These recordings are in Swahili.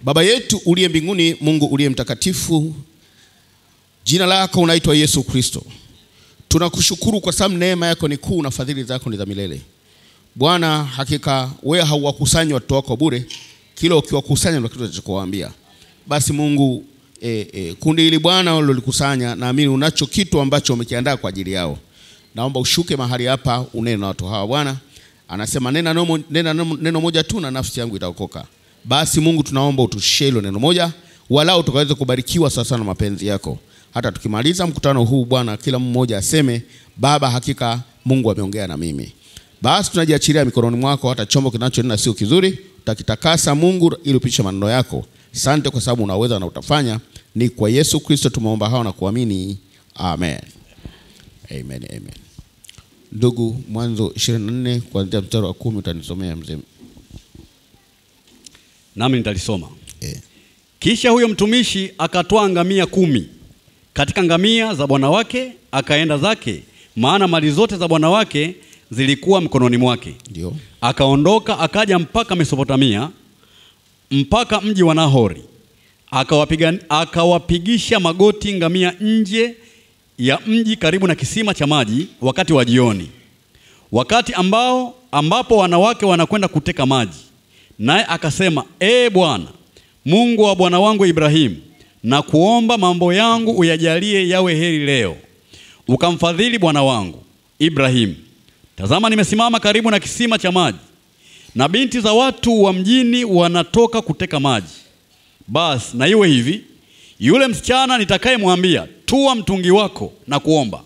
Baba yetu uliye mbinguni, Mungu uliye mtakatifu, jina lako unaitwa Yesu Kristo. Tunakushukuru kwa sababu neema yako ni kuu na fadhili zako ni za milele. Bwana, hakika wewe hauwakusanyi watoto wako bure, kila ukiwakusanya ndio kitu utakachowaambia. Basi Mungu e, e, kundi hili Bwana ulilolikusanya, naamini unacho kitu ambacho umekiandaa kwa ajili yao. Naomba ushuke mahali hapa, unene na watu hawa Bwana. Anasema nena neno, nena neno moja tu na nafsi yangu itaokoka. Basi Mungu tunaomba utushie hilo neno moja, walau tukaweze kubarikiwa sasa na mapenzi yako. Hata tukimaliza mkutano huu Bwana, kila mmoja aseme Baba, hakika Mungu ameongea na mimi. Basi tunajiachilia mikononi mwako, hata chombo kinachonena sio kizuri, utakitakasa Mungu ili upitishe maneno yako. Asante kwa sababu unaweza na utafanya. Ni kwa Yesu Kristo tumeomba hao na kuamini, amen. Amen, amen. Ndugu, Mwanzo 24 kuanzia mstari wa kumi utanisomea mzee. nami nitalisoma. Eh. Kisha huyo mtumishi akatwaa ngamia kumi katika ngamia za bwana wake, akaenda zake, maana mali zote za bwana wake zilikuwa mkononi mwake. Ndio. Akaondoka akaja mpaka Mesopotamia, mpaka mji wa Nahori, akawapiga akawapigisha magoti ngamia nje ya mji karibu na kisima cha maji wakati wa jioni, wakati ambao ambapo wanawake wanakwenda kuteka maji. Naye akasema, ee Bwana Mungu wa bwana wangu Ibrahimu, na kuomba mambo yangu uyajalie yawe heri leo, ukamfadhili bwana wangu Ibrahimu. Tazama, nimesimama karibu na kisima cha maji, na binti za watu wa mjini wanatoka kuteka maji. Basi na iwe hivi, yule msichana nitakayemwambia tua mtungi wako na kuomba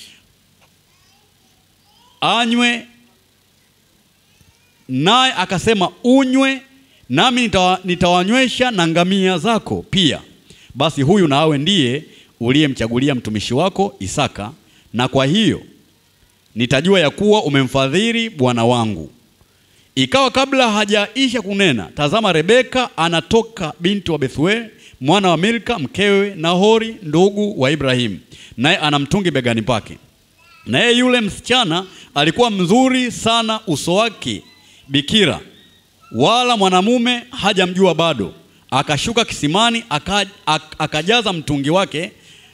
anywe, naye akasema unywe, nami nitawa, nitawanywesha na ngamia zako pia. Basi huyu na awe ndiye uliyemchagulia mtumishi wako Isaka, na kwa hiyo nitajua ya kuwa umemfadhili bwana wangu. Ikawa kabla hajaisha kunena, tazama, Rebeka anatoka binti wa Bethuel mwana wa Milka mkewe Nahori ndugu wa Ibrahimu, naye ana mtungi begani pake. Naye yule msichana alikuwa mzuri sana, uso wake bikira, wala mwanamume hajamjua bado. Akashuka kisimani aka, ak, akajaza mtungi wake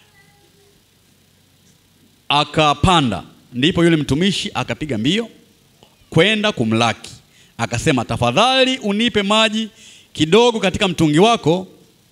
akapanda. Ndipo yule mtumishi akapiga mbio kwenda kumlaki, akasema, tafadhali unipe maji kidogo katika mtungi wako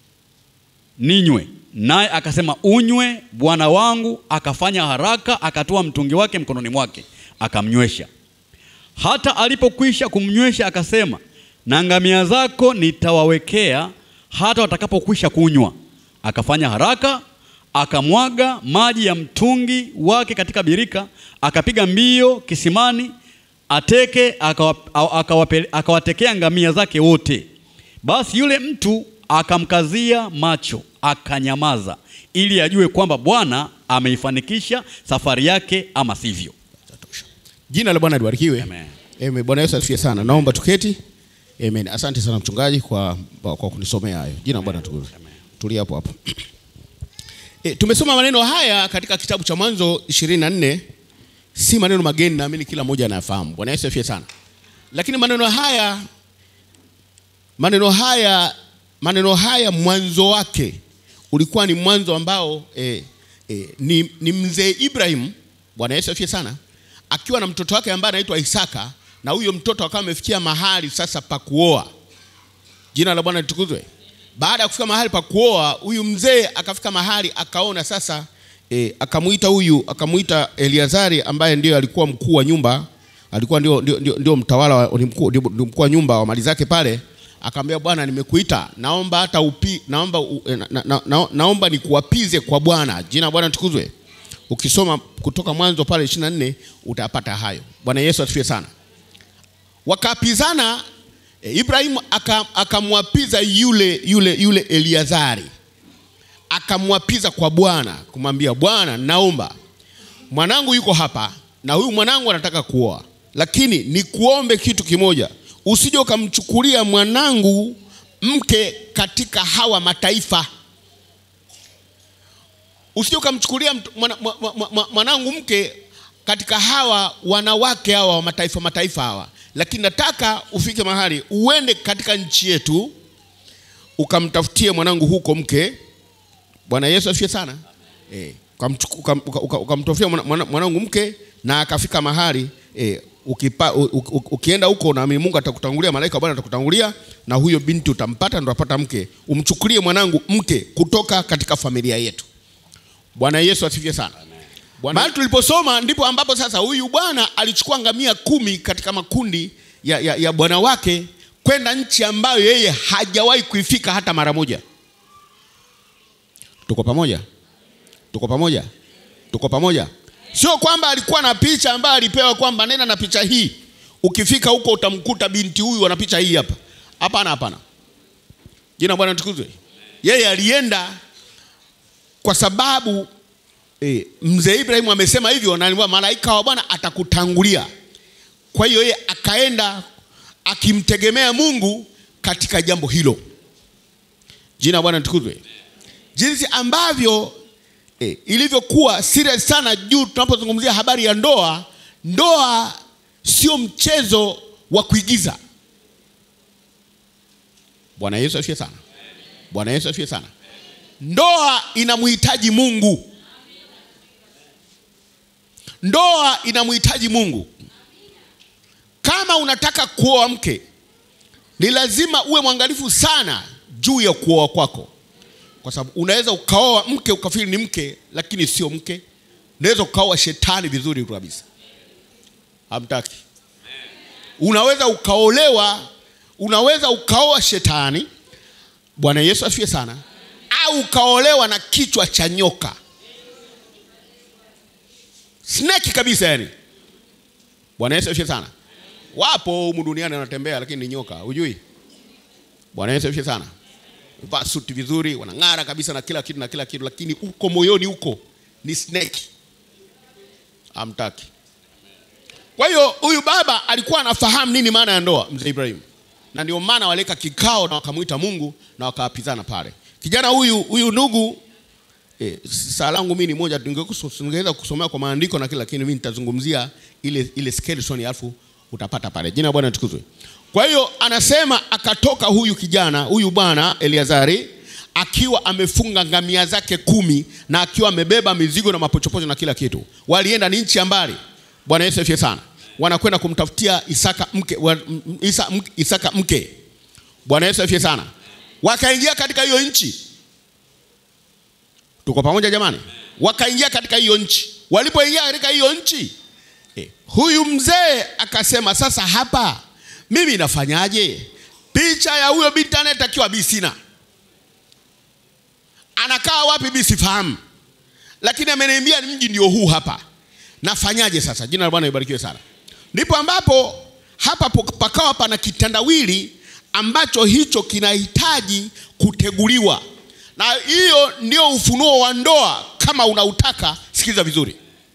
ninywe. Naye akasema unywe, bwana wangu. Akafanya haraka, akatoa mtungi wake mkononi mwake, akamnywesha. Hata alipokwisha kumnywesha, akasema, na ngamia zako nitawawekea hata watakapokwisha kunywa. Akafanya haraka, akamwaga maji ya mtungi wake katika birika, akapiga mbio kisimani ateke, akawa- akawape- akawatekea ngamia zake wote. Basi yule mtu akamkazia macho akanyamaza, ili ajue kwamba Bwana ameifanikisha safari yake ama sivyo. Jina la Bwana libarikiwe. Amen. Amen. Bwana Yesu asifiwe sana. Naomba tuketi. Amen. Asante sana mchungaji kwa, kwa kunisomea hayo. Jina la Bwana tukuzwe. Tulia hapo hapo. E, tumesoma maneno haya katika kitabu cha Mwanzo 24. Si maneno mageni, naamini kila mmoja anayafahamu. Bwana Yesu asifiwe sana. Lakini maneno haya maneno haya maneno haya mwanzo wake ulikuwa ni mwanzo ambao e, e, ni, ni mzee Ibrahim, Bwana Yesu asifiwe sana, akiwa na mtoto wake ambaye anaitwa Isaka, na huyo mtoto akawa amefikia mahali sasa pa kuoa. Jina la Bwana litukuzwe. Baada ya kufika mahali pa kuoa, huyu mzee akafika mahali akaona sasa e, akamuita huyu akamuita Eliazari ambaye ndio alikuwa mkuu wa nyumba, alikuwa ndio, ndio, ndio, ndio mtawala wa- ni mkuu, ndio, ndio mkuu wa nyumba wa mali zake pale. Akamwambia, bwana, nimekuita, naomba hata upi, naomba, u, na, na, na, na, naomba nikuapize kwa Bwana. Jina la Bwana litukuzwe. Ukisoma kutoka Mwanzo pale 24 utapata hayo. Bwana Yesu asifiwe sana. Wakaapizana e, Ibrahimu aka- akamwapiza yule, yule, yule Eliazari akamwapiza kwa Bwana kumwambia, Bwana, naomba mwanangu yuko hapa na huyu mwanangu anataka kuoa, lakini nikuombe kitu kimoja, usije ukamchukulia mwanangu mke katika hawa mataifa usije ukamchukulia mtu- mwana- mwa- mwa- mwa- mwanangu mke katika hawa wanawake hawa wa mataifa mataifa hawa, lakini nataka ufike mahali uende katika nchi yetu ukamtafutie mwanangu huko mke. Bwana Yesu asifiwe sana. Eh, ukamchuku- ukam- uka- uka- ukamtafutia mwana- mwana- mwanangu mke na akafika mahali eh, ukipa, u, u, u, ukienda huko na Mungu atakutangulia, malaika wa Bwana atakutangulia na huyo binti utampata, ndo apata mke. Umchukulie mwanangu mke kutoka katika familia yetu. Bwana Yesu asifiwe sana. Mahali tuliposoma ndipo ambapo sasa huyu bwana alichukua ngamia kumi katika makundi ya, ya, ya bwana wake kwenda nchi ambayo yeye hajawahi kuifika hata mara moja. Tuko pamoja? Tuko pamoja? Tuko pamoja? Sio kwamba alikuwa na picha ambayo alipewa kwamba nenda na picha hii, ukifika huko utamkuta binti huyu ana picha hii hapa. Hapana, hapana. Jina la Bwana tukuzwe. Yeye alienda kwa sababu e, mzee Ibrahimu amesema hivyo na aliambiwa malaika wa Bwana atakutangulia. Kwa hiyo yeye akaenda akimtegemea Mungu katika jambo hilo. Jina la Bwana tukuzwe. Jinsi ambavyo e, ilivyokuwa serious sana juu tunapozungumzia habari ya ndoa. Ndoa sio mchezo wa kuigiza. Bwana Yesu asifiwe sana. Bwana Yesu asifiwe sana. Ndoa inamhitaji Mungu. Ndoa inamhitaji Mungu. Kama unataka kuoa mke, ni lazima uwe mwangalifu sana juu ya kuoa kwako, kwa sababu unaweza ukaoa mke ukafikiri ni mke, lakini sio mke. Unaweza ukaoa shetani vizuri tu kabisa, hamtaki. Unaweza ukaolewa, unaweza ukaoa shetani. Bwana Yesu asifiwe sana, au ukaolewa na kichwa cha nyoka snake kabisa yani. Bwana Yesu asifiwe sana. Wapo humu duniani wanatembea lakini ni nyoka, hujui? Bwana Yesu asifiwe sana. Vaa suti vizuri, wanang'ara kabisa na kila kitu na kila kitu, lakini uko moyoni huko ni snake. Hamtaki. Kwa hiyo huyu baba alikuwa anafahamu nini maana ya ndoa, mzee Ibrahim, na ndio maana waleka kikao na wakamwita Mungu na wakawapizana pale. Kijana huyu huyu ndugu E, saa langu mimi ni moja, tungekusu- tungeweza kusomea kwa maandiko na kila, lakini mimi nitazungumzia ile ile skeleton, alafu utapata pale. Jina la Bwana litukuzwe. Kwa hiyo anasema akatoka huyu kijana huyu bwana Eliazari akiwa amefunga ngamia zake kumi na akiwa amebeba mizigo na mapochopocho na kila kitu. Walienda ni nchi ya mbali. Bwana Yesu asifiwe sana. Wanakwenda kumtafutia Isaka mke, wa, m- Isa, mke, Isaka mke. Bwana Yesu asifiwe sana. Wakaingia katika hiyo nchi Tuko pamoja jamani? Wakaingia katika hiyo nchi. Walipoingia katika hiyo nchi eh, huyu mzee akasema, sasa hapa mimi nafanyaje? Picha ya huyo binti anayetakiwa bi sina, anakaa wapi bi sifahamu, lakini ameniambia mji ndio huu hapa, nafanyaje sasa? Jina la Bwana libarikiwe sana. Ndipo ambapo hapa po- pakawa pana kitandawili ambacho hicho kinahitaji kuteguliwa, na hiyo ndio ufunuo wa ndoa. Kama unautaka sikiliza vizuri.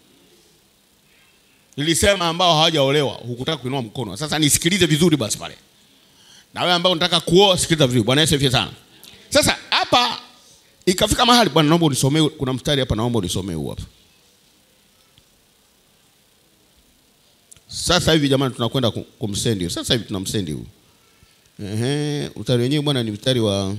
Nilisema ambao hawajaolewa hukutaka kuinua mkono, sasa nisikilize vizuri basi pale. Na wewe ambao unataka kuoa sikiliza vizuri. Bwana Yesu asifiwe sana. Sasa hapa ikafika mahali, bwana, naomba unisomee, kuna mstari hapa, naomba unisomee huu hapa. Sasa hivi jamani, tunakwenda ku- kumsendi huyu. Sasa hivi tunamsendi huyu. Ehe, mstari wenyewe bwana ni mstari wa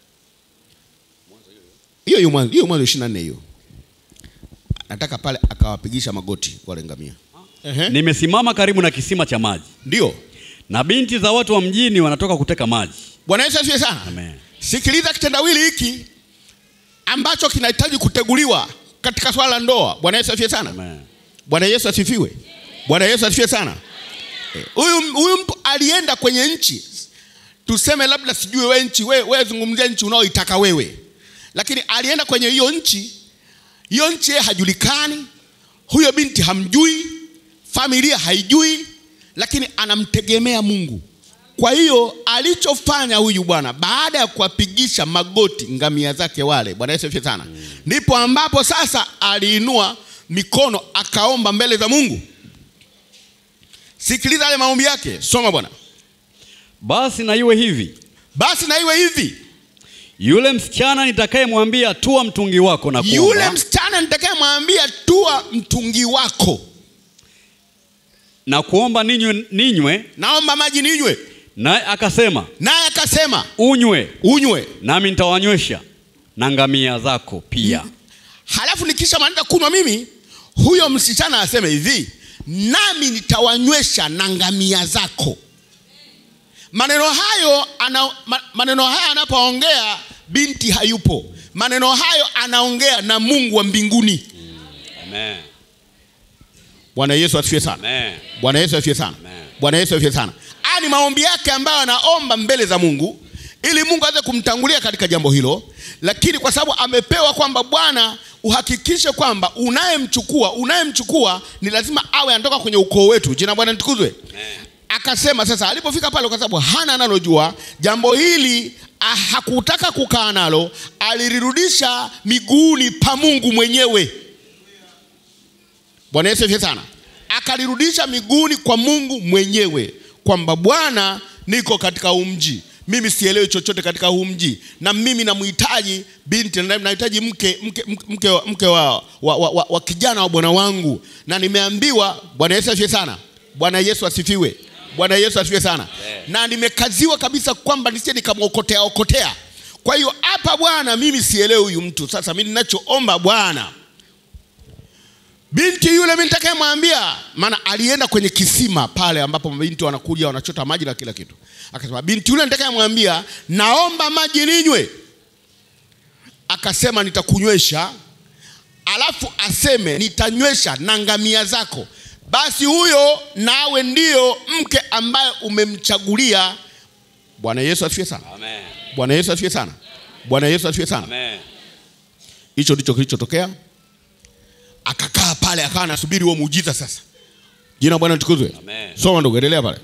hiyo hiyo mwanzo hiyo mwanzo 24 hiyo. Nataka pale akawapigisha magoti wale ngamia. Ehe. Nimesimama karibu na kisima cha maji, Ndio. na binti za watu wa mjini wanatoka kuteka maji. Bwana Yesu asifiwe sana. Amen. Sikiliza kitendawili hiki ambacho kinahitaji kuteguliwa katika swala la ndoa. Bwana Yesu asifiwe sana. Amen. Bwana Yesu asifiwe. Bwana Yesu asifiwe sana. Eh, Huyu huyu mtu alienda kwenye nchi, tuseme labda sijui we nchi, we, we zungumzia nchi unaoitaka wewe, lakini alienda kwenye hiyo nchi. Hiyo nchi yeye hajulikani, huyo binti hamjui, familia haijui, lakini anamtegemea Mungu. Kwa hiyo alichofanya huyu bwana baada ya kuwapigisha magoti ngamia zake wale, Bwana Yesu asifiwe sana, ndipo ambapo sasa aliinua mikono akaomba mbele za Mungu. Sikiliza yale maombi yake, soma bwana. Basi na iwe hivi, Basi na iwe hivi, yule msichana nitakayemwambia tua mtungi wako na kuomba, yule msichana nitakayemwambia tua mtungi wako, na kuomba ninywe, ninywe naomba maji ninywe, naye akasema naye akasema unywe unywe nami nitawanywesha na ngamia zako pia halafu nikisha maliza kunywa mimi huyo msichana aseme hivi nami nitawanywesha na ngamia zako maneno hayo ana, ma, maneno haya anapoongea binti hayupo maneno hayo anaongea na mungu wa mbinguni Amen. bwana yesu asifiwe sana Amen. bwana yesu asifiwe sana Amen. bwana yesu asifiwe sana haya ni maombi yake ambayo anaomba mbele za mungu ili mungu aweze kumtangulia katika jambo hilo lakini kwa sababu amepewa kwamba bwana uhakikishe kwamba unayemchukua unayemchukua ni lazima awe anatoka kwenye ukoo wetu jina bwana litukuzwe akasema sasa alipofika pale kwa sababu hana analojua jambo hili ah, hakutaka kukaa nalo alirudisha miguuni pa mungu mwenyewe bwana yesu asifiwe sana akalirudisha miguuni kwa mungu mwenyewe kwamba bwana niko katika huu mji mimi sielewi chochote katika huu mji na mimi namhitaji binti na nahitaji mke, mke, mke, mke, wa- mke wa, wa, wa, wa, wa kijana wa bwana wangu na nimeambiwa bwana yesu asifiwe sana bwana yesu asifiwe bwana yesu asifiwe sana na nimekaziwa kabisa kwamba nisije nikamwokotea okotea kwa hiyo hapa bwana mimi sielewi huyu mtu sasa mimi ninachoomba bwana binti yule mimi nitakayemwambia maana alienda kwenye kisima pale ambapo binti wanakuja wanachota maji na kila kitu akasema binti yule nitakayemwambia naomba maji ninywe akasema nitakunywesha alafu aseme nitanywesha na ngamia zako basi huyo nawe ndiyo mke ambaye umemchagulia bwana yesu asifiwe sana Amen. bwana yesu asifiwe sana bwana yesu asifiwe sana Amen. hicho ndicho kilichotokea akakaa pale akawa anasubiri huo muujiza sasa jina la bwana litukuzwe Amen. soma ndugu endelea pale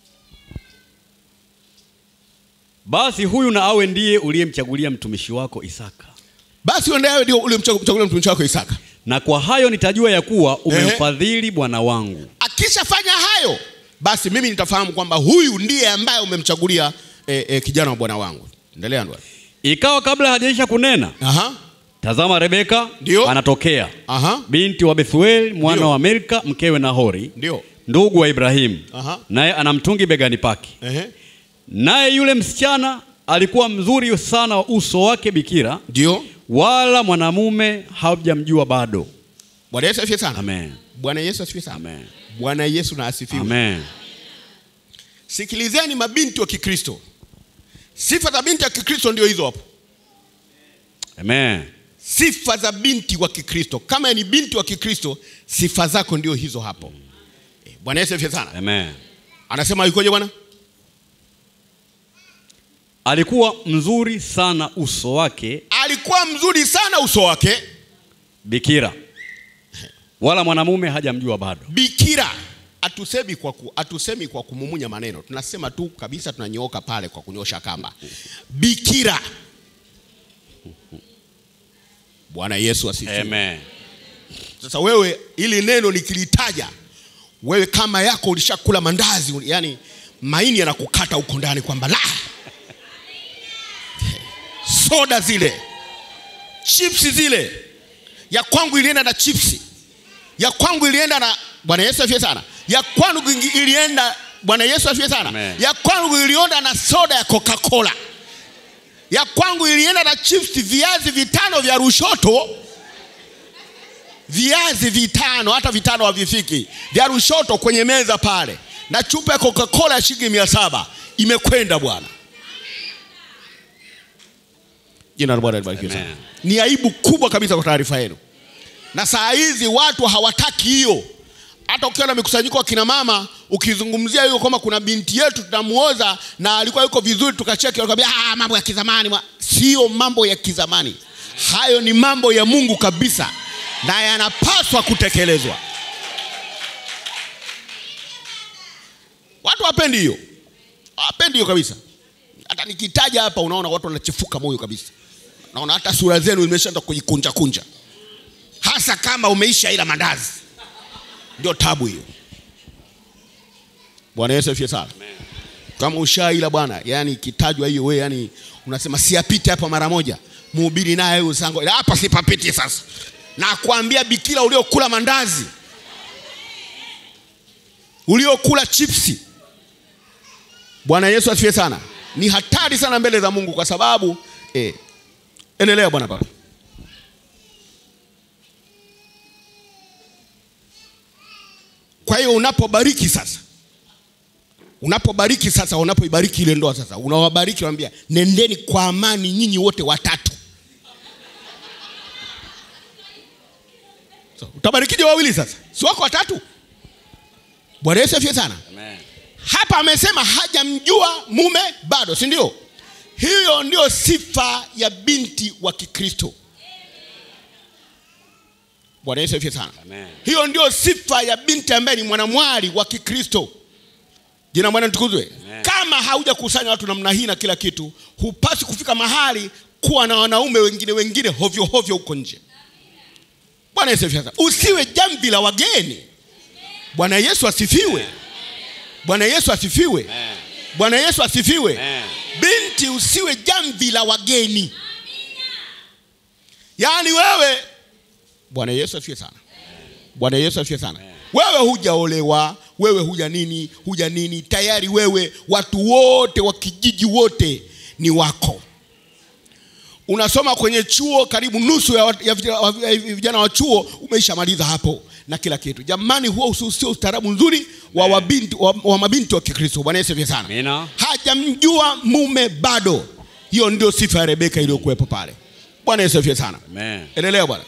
basi huyu na awe ndiye uliyemchagulia mtumishi wako isaka basi uendeawe ndio ule mchagulia mtumishi wako isaka na kwa hayo nitajua ya kuwa umemfadhili bwana wangu akishafanya hayo basi mimi nitafahamu kwamba huyu ndiye ambaye umemchagulia e, e, kijana wa bwana wangu endelea ndugu ikawa kabla hajaisha kunena aha tazama rebeka Ndio. anatokea aha binti wa bethuel mwana Ndio. wa milka mkewe nahori ndio ndugu wa ibrahimu Aha. naye ana mtungi begani pake ehe naye yule msichana alikuwa mzuri sana wa uso wake bikira ndio wala mwanamume hajamjua bado bwana yesu asifiwe sana amen bwana yesu asifiwe sana amen bwana yesu na asifiwe amen sikilizeni mabinti wa kikristo sifa za binti wa kikristo ndio hizo hapo amen sifa za binti wa kikristo kama ni binti wa kikristo sifa zako ndio hizo hapo Eh, bwana yesu asifiwe sana amen anasema yukoje bwana alikuwa mzuri sana uso wake alikuwa mzuri sana uso wake bikira wala mwanamume hajamjua bado bikira atusemi kwa, ku, atusemi kwa kumumunya maneno tunasema tu kabisa tunanyooka pale kwa kunyosha kamba bikira bwana yesu asifiwe amen Sasa wewe ili neno nikilitaja, wewe kama yako ulishakula mandazi, yani maini yanakukata huko ndani kwamba la soda zile chipsi zile, ya kwangu ilienda na chipsi, ya kwangu ilienda na Bwana Yesu asifiwe sana, ya kwangu ingi- ilienda Bwana Yesu asifiwe sana, Amen. ya kwangu ilienda na soda ya Coca-Cola, ya kwangu ilienda na chipsi, viazi vitano vya rushoto viazi vitano, hata vitano havifiki vya rushoto kwenye meza pale, na chupa ya Coca-Cola ya shilingi mia saba imekwenda bwana. Jina la Bwana libarikiwe sana. Amen. Ni aibu kubwa kabisa kwa taarifa yenu, na saa hizi watu hawataki hiyo. Hata ukiwa na mikusanyiko wa kina mama, ukizungumzia hiyo kwamba kuna binti yetu tunamuoza na alikuwa yuko vizuri, tukacheki, wakaambia ah, mambo ya kizamani. ma-" Sio mambo ya kizamani, hayo ni mambo ya Mungu kabisa na yanapaswa kutekelezwa. Watu wapendi hiyo, wapendi hiyo kabisa. Hata nikitaja hapa, unaona watu wanachefuka moyo kabisa, naona hata sura zenu imeshaanza kujikunja kunja, hasa kama umeisha ila mandazi, ndio tabu hiyo. Bwana Yesu asifiwe sana. Kama ushaila bwana, yani ikitajwa hiyo wewe, yani unasema siapite hapa mara moja, mhubiri naye huyo sango, ila hapa sipapiti sasa. Na kuambia bikira uliokula mandazi, uliokula chipsi, Bwana Yesu asifiwe sana. Ni hatari sana mbele za Mungu kwa sababu eh, endelea bwana baba. Kwa hiyo unapobariki sasa, unapobariki sasa, unapoibariki ile ndoa sasa, unawabariki waambia, nendeni kwa amani nyinyi wote watatu. So, utabarikije wawili sasa? Si wako watatu? Bwana Yesu asifiwe sana. Amen. Hapa amesema hajamjua mume bado, si ndio? Hiyo ndio sifa ya binti wa Kikristo. Bwana Yesu asifiwe sana. Amen. Hiyo ndio sifa ya binti ambaye ni mwanamwali wa Kikristo. Jina la Bwana litukuzwe. Amen. Kama haujakusanya watu namna hii na kila kitu, hupasi kufika mahali kuwa na wanaume wengine wengine hovyo hovyo huko nje. Bwana Yesu asifiwe sana. Usiwe jamvi la wageni. Bwana Yesu asifiwe. Bwana Yesu asifiwe. Amen. Bwana Yesu asifiwe. Amen. Binti, usiwe jamvi la wageni. Yaani wewe, Bwana Yesu asifiwe sana. Bwana Yesu asifiwe sana. Wewe hujaolewa, wewe huja nini, huja nini, tayari wewe, watu wote wa kijiji wote ni wako. Unasoma kwenye chuo, karibu nusu ya, wat- ya vijana- ya vijana wa chuo umeishamaliza hapo na kila kitu. Jamani, huo usi- sio ustaarabu nzuri wa, wabinti, wa, wa mabinti wa Kikristo. Bwana Yesu asifiwe sana Amina. hajamjua mume bado. Hiyo ndio sifa ya Rebeka iliyokuwepo pale. Bwana Yesu asifiwe sana. Amen. Endelea bwana.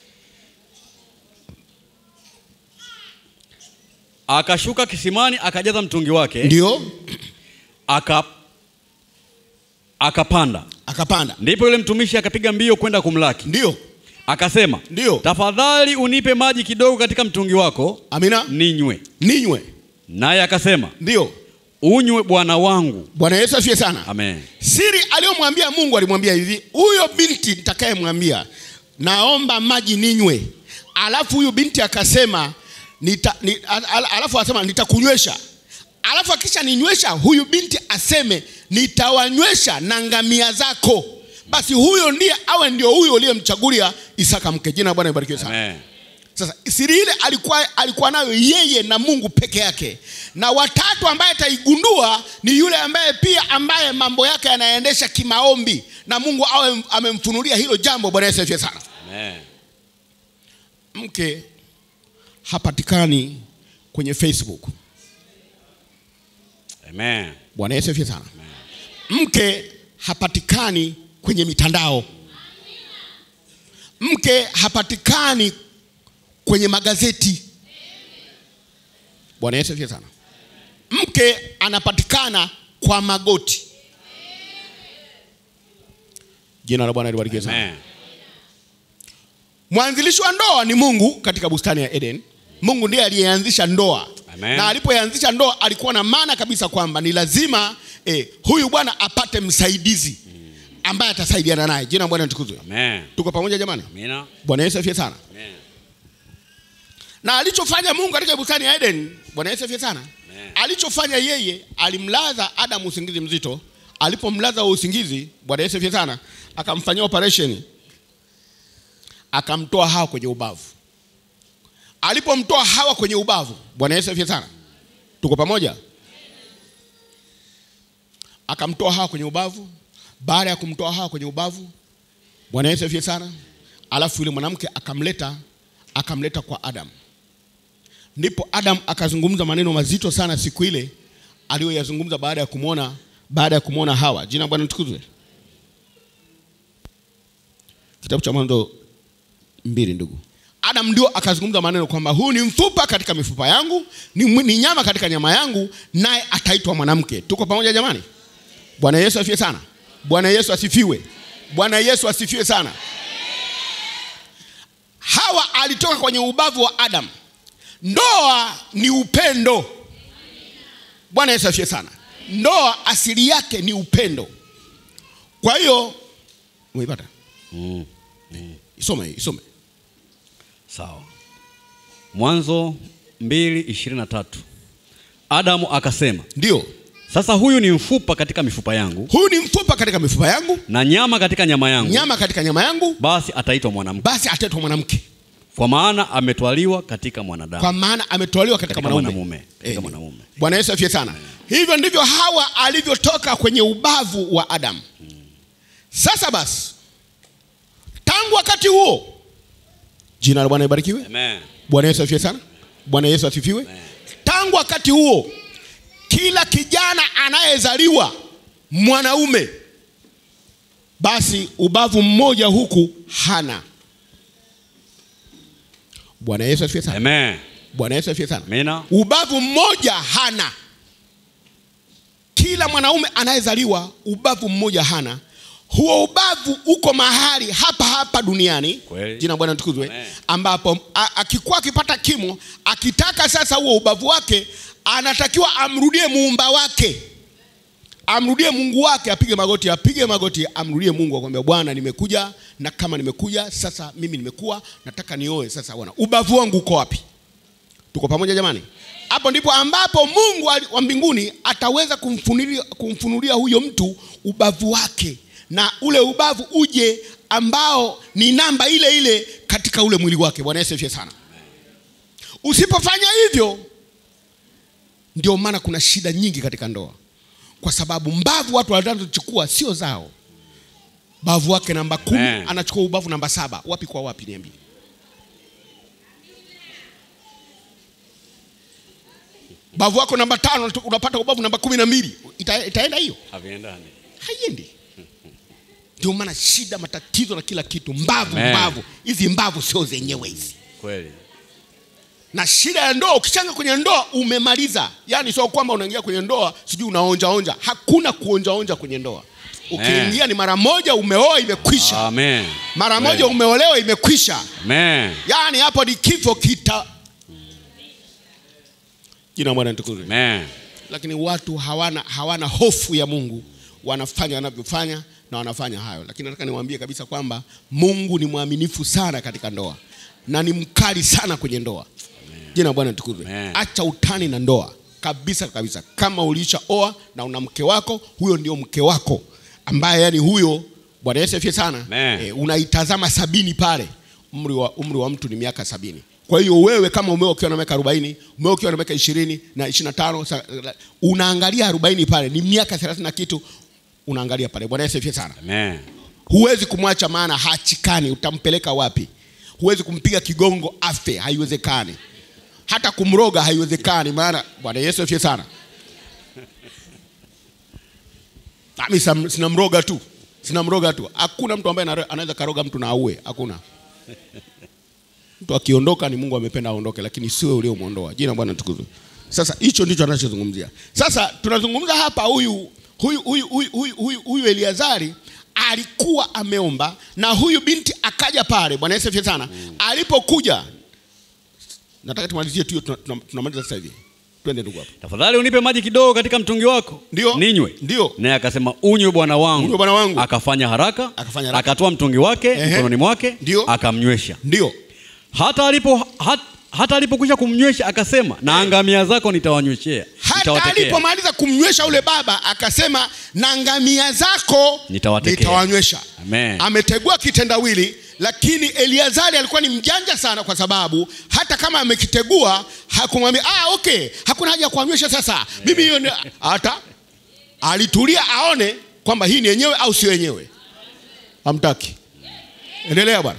Akashuka kisimani akajaza mtungi wake Ndio aka akapanda. akapanda, Ndipo yule mtumishi akapiga mbio kwenda kumlaki, ndio akasema, Ndio. tafadhali unipe maji kidogo katika mtungi wako amina, ninywe. ninywe, Naye akasema, ndio. unywe bwana wangu. Bwana Yesu asifiwe sana. Amen. Siri aliyomwambia Mungu alimwambia hivi, huyo binti nitakayemwambia naomba maji ninywe, alafu huyu binti akasema nita, ni, al, al, alafu asema nitakunywesha, alafu akisha ninywesha huyu binti aseme nitawanywesha na ngamia zako, basi huyo ndiye awe ndio huyo uliyemchagulia Isaka mke. Jina la Bwana libarikiwe sana. Amen. Sasa siri ile alikuwa, alikuwa nayo yeye na Mungu peke yake, na watatu ambaye ataigundua ni yule ambaye pia ambaye mambo yake yanaendesha kimaombi na Mungu awe amemfunulia hilo jambo. Bwana Yesu asifiwe sana. Amen. Mke hapatikani kwenye Facebook. Amen. Bwana Yesu asifiwe sana. Mke hapatikani kwenye mitandao. Mke hapatikani kwenye magazeti. Bwana Yesu asifiwe sana. Mke anapatikana kwa magoti. Jina la Bwana libarikiwe sana. Amen. Mwanzilishi wa ndoa ni Mungu katika bustani ya Eden. Mungu ndiye aliyeanzisha ndoa. Amen. Na alipoanzisha ndoa alikuwa na maana kabisa kwamba ni lazima eh, huyu bwana apate msaidizi ambaye atasaidiana naye. Jina la Bwana litukuzwe. Amen. Tuko pamoja jamani? Amina. Bwana Yesu asifiwe sana. Amen. Na alichofanya Mungu katika bustani ya Eden, Bwana Yesu asifiwe sana. Amen. Alichofanya yeye, alimlaza Adamu usingizi mzito. Alipomlaza huo usingizi, Bwana Yesu asifiwe sana, akamfanyia operation, akamtoa Hawa kwenye ubavu. Alipomtoa Hawa kwenye ubavu, Bwana Yesu asifiwe sana, tuko pamoja. Akamtoa Hawa kwenye ubavu. Baada ya kumtoa Hawa kwenye ubavu, Bwana Yesu asifiwe sana, alafu yule mwanamke akamleta akamleta kwa Adamu. Ndipo Adam akazungumza maneno mazito sana siku ile aliyoyazungumza baada ya kumwona baada ya kumwona Hawa. Jina la Bwana litukuzwe. Kitabu cha Mwanzo mbili, ndugu. Adam ndio akazungumza maneno kwamba huyu ni mfupa katika mifupa yangu, ni, mwi- ni nyama katika nyama yangu, naye ataitwa mwanamke. Tuko pamoja jamani? Bwana Yesu asifiwe sana. Bwana Yesu asifiwe. Bwana Yesu asifiwe sana. Hawa alitoka kwenye ubavu wa Adam. Ndoa ni upendo. Bwana Yesu asifiwe sana. Ndoa asili yake ni upendo. Kwa hiyo umeipata? Mm. Isome, isome. Sawa. Mwanzo mbili ishirini na tatu. Adamu akasema, Ndio, sasa huyu ni mfupa katika mifupa yangu huyu ni mfupa katika mifupa yangu, na nyama katika nyama yangu, nyama katika nyama yangu, basi ataitwa mwanamke. basi ataitwa mwanamke. kwa maana ametwaliwa katika mwanadamu kwa maana ametwaliwa katika Katika mwanaume mwanamume, katika Amen. mwanamume. bwana yesu afie sana hivyo ndivyo hawa alivyotoka kwenye ubavu wa adamu sasa basi tangu wakati huo jina la bwana ibarikiwe Amen. bwana yesu afie sana bwana yesu asifiwe tangu wakati huo kila kijana anayezaliwa mwanaume basi ubavu mmoja huku hana bwana yesu asifiwe sana Amen. bwana yesu asifiwe sana Amina. ubavu mmoja hana kila mwanaume anayezaliwa ubavu mmoja hana huo ubavu uko mahali hapa hapa duniani Kweli. jina la bwana tukuzwe Amen. ambapo a- akikuwa akipata kimo akitaka sasa huo ubavu wake anatakiwa amrudie muumba wake amrudie mungu wake apige magoti apige magoti amrudie mungu akwambia bwana nimekuja na kama nimekuja sasa mimi nimekuwa nataka nioe sasa bwana ubavu wangu uko wapi tuko pamoja jamani hapo ndipo ambapo mungu ali- wa mbinguni ataweza kumfunulia, kumfunulia huyo mtu ubavu wake na ule ubavu uje ambao ni namba ile ile katika ule mwili wake bwana yesu asifiwe sana usipofanya hivyo ndio maana kuna shida nyingi katika ndoa kwa sababu mbavu watu wanazochukua sio zao bavu wake namba kumi Amen. anachukua ubavu namba saba wapi kwa wapi niambie bavu wako namba tano unapata ubavu namba kumi na mbili Ita, itaenda hiyo Haviendani. haiendi ndio maana shida matatizo na kila kitu mbavu Amen. mbavu hizi mbavu sio zenyewe hizi Kweli. na shida ya ndoa ukishanga kwenye ndoa umemaliza yaani sio kwamba unaingia kwenye ndoa sijui unaonjaonja hakuna kuonjaonja kwenye ndoa ukiingia ni mara moja umeoa imekwisha Amen. mara moja Kweli. umeolewa imekwisha Amen. yaani hapo ni kifo kita jina la bwana litukuzwe Amen. lakini watu hawana, hawana hofu ya mungu wanafanya wanavyofanya na wanafanya hayo lakini nataka niwaambie kabisa kwamba mungu ni mwaminifu sana katika ndoa na ni mkali sana kwenye ndoa jina la bwana litukuzwe Amen. acha utani na ndoa kabisa kabisa kama ulishaoa na una mke wako huyo ndio mke wako ambaye yani huyo bwana yesu afie sana Amen. e, unaitazama sabini pale umri wa, umri wa mtu ni miaka sabini kwa hiyo wewe kama umeoa ukiwa na miaka arobaini umeoa ukiwa na miaka ishirini na ishiri na tano sa- unaangalia arobaini pale ni miaka thelathini na kitu unaangalia pale bwana yesu afie sana Amen. huwezi kumwacha maana hachikani utampeleka wapi huwezi kumpiga kigongo afe haiwezekani hata kumroga haiwezekani maana bwana yesu afie sana nami sam- sinamroga tu sinamroga tu hakuna mtu ambaye anare- anaweza karoga mtu na aue hakuna mtu akiondoka ni mungu amependa aondoke lakini siwe uliomwondoa jina la bwana tukuzwe sasa hicho ndicho anachozungumzia sasa tunazungumza hapa huyu huyu huyu huyu huyu, huyu, huyu eliazari alikuwa ameomba na huyu binti akaja pale bwana yesu asifiwe sana alipokuja nataka tumalizie tu hiyo, tuna- tuna- tunamaliza sasa hivi twende ndugu hapo Tafadhali unipe maji kidogo katika mtungi wako. Ndio. Ninywe. Ndio. Naye akasema unywe bwana wangu. Unywe bwana wangu. Akafanya haraka. Akafanya haraka. Akatoa mtungi wake Ehe. mkononi mwake. Ndio. Akamnywesha. ndio Hata alipo hat, hata alipokwisha kumnywesha akasema na ngamia zako nitawanyweshea. hata Nitawatekea. alipomaliza kumnywesha ule baba akasema na ngamia zako Nitawatekea. nitawanywesha Amen. ametegua kitendawili lakini eliazari alikuwa ni mjanja sana kwa sababu hata kama amekitegua hakumwambia ah, okay hakuna haja ya kuanywesha sasa mimi hiyo ni-" hata alitulia aone kwamba hii ni yenyewe au sio yenyewe hamtaki endelea bwana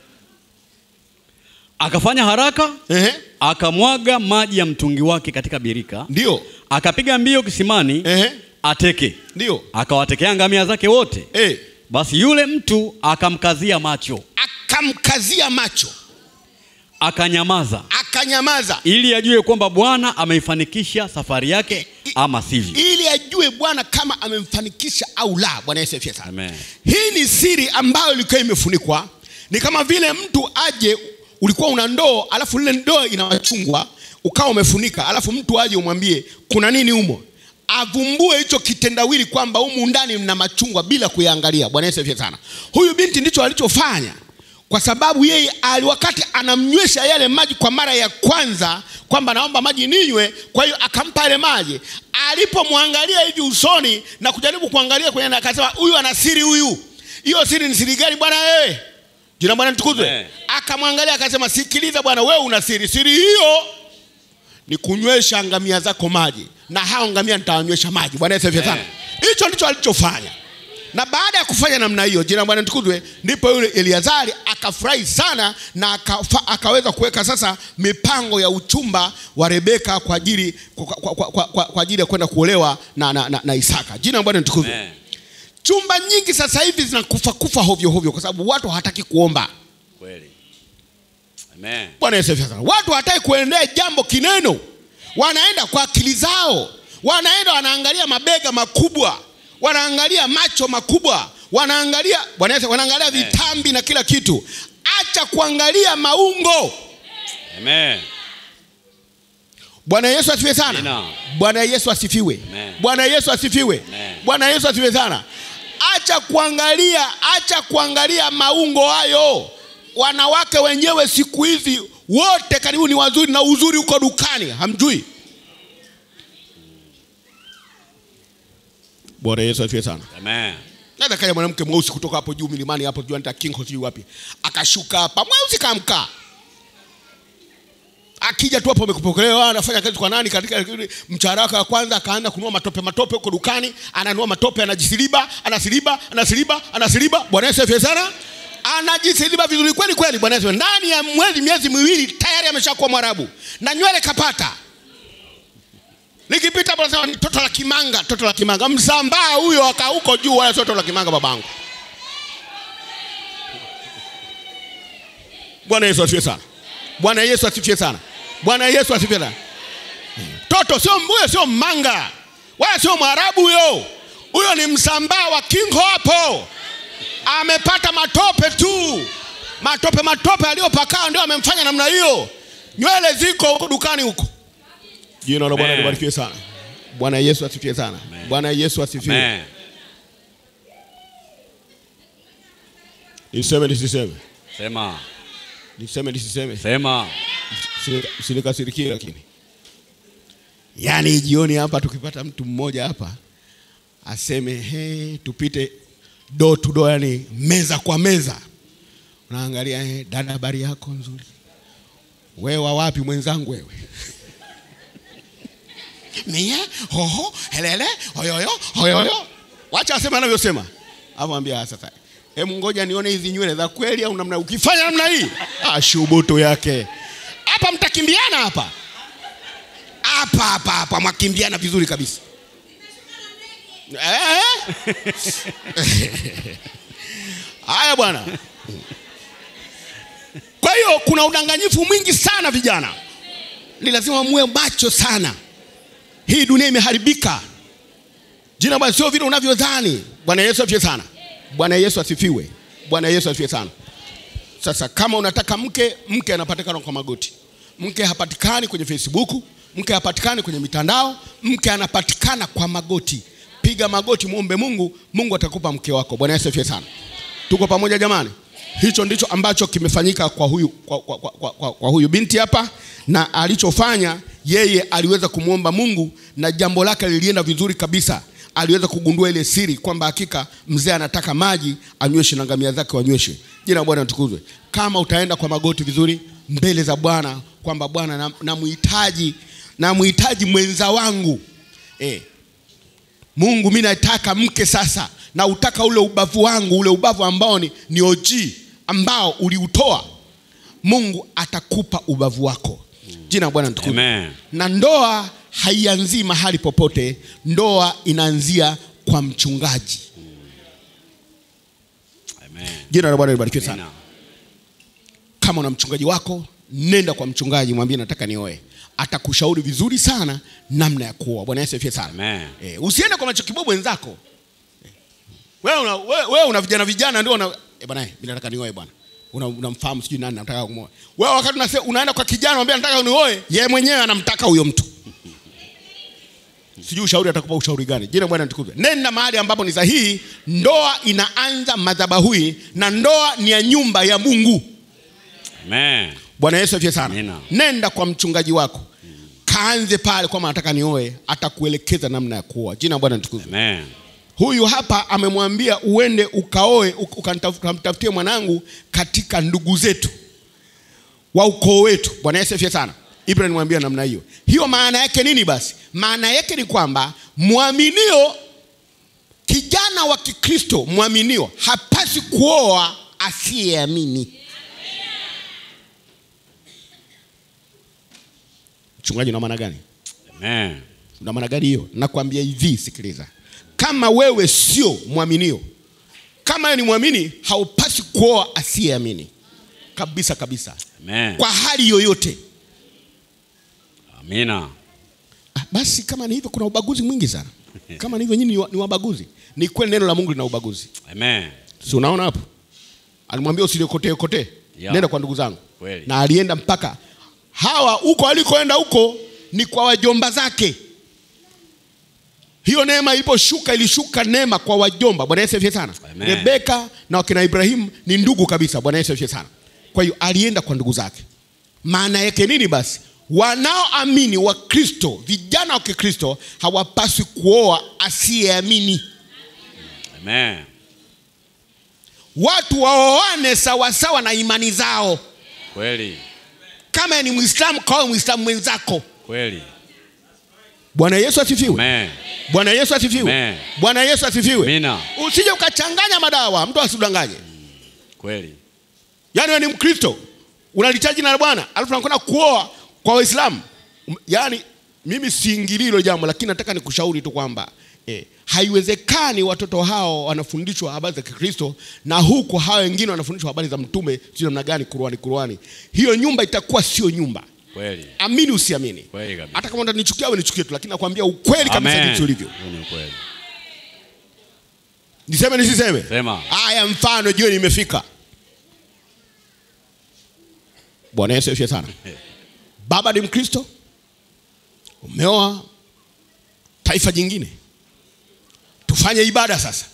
Akafanya haraka Ehe, akamwaga maji ya mtungi wake katika birika. ndio Akapiga mbio kisimani Ehe, ateke. ndio Akawatekea ngamia zake wote. eh, Basi yule mtu akamkazia macho, akamkazia macho akanyamaza akanyamaza ili ajue kwamba Bwana ameifanikisha safari yake ama sivyo. ili ajue bwana kama amemfanikisha au la bwana yesu asifiwe sana Amen. hii ni siri ambayo ilikuwa imefunikwa ni kama vile mtu aje ulikuwa una ndoo alafu lile ndoo ina machungwa ukawa umefunika alafu mtu aje umwambie kuna nini humo avumbue hicho kitendawili kwamba humu ndani mna machungwa bila kuyaangalia bwana yesu asifiwe sana huyu binti ndicho alichofanya kwa sababu yeye ali wakati anamnywesha yale maji kwa mara ya kwanza kwamba naomba maji ninywe kwa hiyo akampa yale maji alipomwangalia hivi usoni na kujaribu kuangalia kwenye akasema huyu ana siri huyu hiyo siri ni siri gani bwana wewe jina bwana nitukuzwe Amen. akamwangalia akasema sikiliza bwana wewe una siri siri hiyo ni kunywesha ngamia zako maji na hao ngamia nitawanywesha maji bwana yesu asifiwe sana hicho ndicho alichofanya na baada ya kufanya namna hiyo jina la bwana tukuzwe ndipo yule eliazari akafurahi sana na akafa, akaweza kuweka sasa mipango ya uchumba wa rebeka kwa ajili kwa, kwa, kwa, kwa, kwa, kwa ajili ya kwenda kuolewa na, na, na, na isaka jina la bwana tukuzwe Amen. chumba nyingi sasa hivi zinakufa kufa hovyo hovyo kwa sababu watu hawataki kuomba Kweli. Amen. bwana yesu asifiwe sana watu hawataki kuendea jambo kineno wanaenda kwa akili zao wanaenda wanaangalia mabega makubwa wanaangalia macho makubwa wanaangalia bwana yesu wanaangalia vitambi na kila kitu acha kuangalia maungo Amen. bwana yesu asifiwe sana Amina. bwana yesu asifiwe Amen. bwana yesu asifiwe Amen. bwana yesu asifiwe sana acha kuangalia acha kuangalia maungo hayo wanawake wenyewe siku hizi wote karibu ni wazuri na uzuri uko dukani hamjui bwana yesu asifiwe sana Amen. naweza kaja mwanamke mweusi kutoka hapo juu milimani hapo juu anaita king sijui wapi akashuka hapa mweusi kamkaa akija tu hapo amekupokelewa anafanya kazi kwa nani katika mshahara wake wa kwanza akaanza kununua matope matope huko dukani ananunua matope anajisiliba anasiliba anasiliba anasiliba bwana yesu asifiwe sana anajisiliba vizuri kweli kweli bwana yesu ndani ya mwezi miezi miwili tayari ameshakuwa mwarabu na nywele kapata likipita hapo nasema ni toto la kimanga toto la kimanga msambaa huyo aka huko juu wala sio toto la kimanga babangu bwana yesu asifiwe sana bwana yesu asifiwe sana bwana yesu asifiwe sana toto sio huyo sio manga wala sio mwarabu huyo huyo ni msambaa wa kingo hapo amepata matope tu matope matope aliyopakaa ndio amemfanya namna hiyo nywele ziko huko dukani huko jina la bwana Amen. libarikiwe sana bwana yesu asifiwe sana bwana yesu asifiwe Amen. niseme nisiseme Sema. niseme nisiseme Sema. sinikasirikie lakini yaani jioni hapa tukipata mtu mmoja hapa aseme he tupite do to do yani meza kwa meza unaangalia he, dada habari yako nzuri wewe wa wapi mwenzangu wewe mie hoho helele hoyoyo hoyoyo wacha aseme anavyosema avambia sasa hemu ngoja nione hizi nywele za kweli au namna ukifanya namna hii ah, shubutu yake hapa mtakimbiana hapa hapa hapa hapa mwakimbiana vizuri kabisa Eh? haya bwana kwa hiyo kuna udanganyifu mwingi sana vijana ni lazima muwe macho sana hii dunia imeharibika jina bwana sio vile unavyodhani bwana yesu asifiwe sana bwana yesu asifiwe bwana yesu asifiwe sana sasa kama unataka mke mke anapatikana kwa magoti mke hapatikani kwenye facebook mke hapatikani kwenye mitandao mke anapatikana kwa magoti piga magoti muombe mungu mungu atakupa mke wako bwana yesu asifiwe sana tuko pamoja jamani hicho ndicho ambacho kimefanyika kwa huyu, kwa, kwa, kwa, kwa, kwa, kwa huyu binti hapa na alichofanya yeye aliweza kumwomba mungu na jambo lake lilienda vizuri kabisa aliweza kugundua ile siri kwamba hakika mzee anataka maji anyweshe na ngamia zake wanyweshe jina la bwana litukuzwe kama utaenda kwa magoti vizuri mbele za bwana kwamba bwana nam- namhitaji namhitaji mwenza wangu eh, mungu mi nataka mke sasa na utaka ule ubavu wangu ule ubavu ambao ni, ni OG ambao uliutoa mungu atakupa ubavu wako jina la bwana litukuzwe Amen. na ndoa haianzii mahali popote ndoa inaanzia kwa mchungaji Amen. jina la bwana libarikiwe sana Amina. kama una mchungaji wako nenda kwa mchungaji mwambie nataka nioe atakushauri vizuri sana namna ya kuoa bwana yesu afie sana Amen. e, usiende kwa machokibobo wenzako Eh, wewe una, wewe, wewe una vijana vijana ndio una e, bwana mimi nataka nioe bwana Una- unamfahamu sijui nani nataka kumwoa wewe wakati unase, unaenda kwa kijana mwambie nataka nioe yeye mwenyewe anamtaka huyo mtu sijui ushauri atakupa ushauri gani jina la bwana nitukuzwe nenda mahali ambapo ni sahihi ndoa inaanza madhabahuni na ndoa ni ya nyumba ya mungu Amen. bwana yesu afie sana Amina. nenda kwa mchungaji wako kaanze pale kwamba nataka nioe atakuelekeza namna ya kuoa jina la bwana nitukuzwe Amen. huyu hapa amemwambia uende ukaoe uk- ukanitaf- ukamtafutie mwanangu katika ndugu zetu wa ukoo wetu. Bwana Yesu asifiwe sana. Ibrahim mwambia namna hiyo. Hiyo maana yake nini basi? Maana yake ni kwamba mwaminio, kijana wa Kikristo mwaminio hapasi kuoa asiyeamini. Mchungaji, una maana gani? Amen. Una maana gani hiyo? Nakwambia hivi, sikiliza, kama wewe sio mwaminio, kama wewe ni mwamini, haupasi kuoa asiyeamini kabisa kabisa, Amen. kwa hali yoyote. Amina. Ah, Basi kama ni hivyo, kuna ubaguzi mwingi sana. Kama ni hivyo, nyinyi ni wa- ni wabaguzi. Ni kweli neno la Mungu lina ubaguzi, Amen. si unaona hapo? Alimwambia usilikotee kotee, Ya. nenda kwa ndugu zangu, Kweli. na alienda mpaka hawa huko alikoenda huko ni kwa wajomba zake. Hiyo neema iliposhuka, ilishuka neema kwa wajomba. Bwana Yesu asifiwe sana. Amen. Rebeka na wakina Ibrahimu ni ndugu kabisa. Bwana Yesu asifiwe sana. Kwa hiyo alienda kwa ndugu zake. Maana yake nini basi? Wanaoamini wa Kristo, vijana wa Kikristo hawapaswi kuoa asiyeamini. Amen. Watu waoane sawasawa na imani zao. Kweli. Kama ni Muislamu, kawe Muislamu mwenzako. Kweli. Bwana Yesu asifiwe. Amen. Bwana Yesu asifiwe. Amen. Bwana Yesu asifiwe. Amina. Usije ukachanganya madawa, mtu asidanganye. Kweli. Yaani wewe ni Mkristo, unalitaja jina la Bwana, alafu unakwenda kuoa kwa Waislamu. Um, Yaani mimi siingilii hilo jambo, lakini nataka nikushauri tu kwamba eh, haiwezekani watoto hao wanafundishwa habari za Kikristo na huku hao wengine wanafundishwa habari za mtume, sio namna gani, Qur'ani Qur'ani. Hiyo nyumba itakuwa sio nyumba. Kweli. Amini usiamini. Kweli kabisa. Hata kama utanichukia wewe nichukie tu, lakini nakwambia ukweli kabisa Amen. jinsi ulivyo. Huo ni ukweli. Niseme nisiseme? Sema. Haya, mfano jioni imefika. Bwana Yesu asifiwe sana. Baba ni Mkristo, umeoa taifa jingine, tufanye ibada sasa.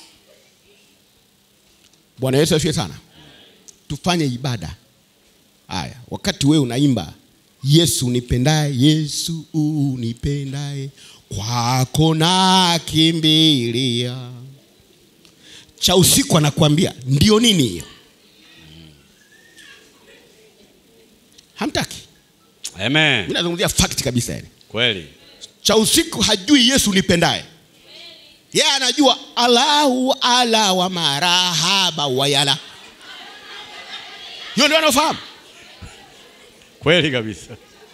Bwana Yesu asifiwe sana. Tufanye ibada. Haya, wakati wewe unaimba Yesu unipendaye, Yesu unipendaye, kwako nakimbilia cha usiku anakuambia ndio nini hiyo? Hamtaki. Amen. Mimi nazungumzia fact kabisa yani. Kweli. Cha usiku hajui Yesu nipendaye. Yeye anajua Allahu ala wa marahaba wa yala. Hiyo ndio anafahamu. Kweli kabisa.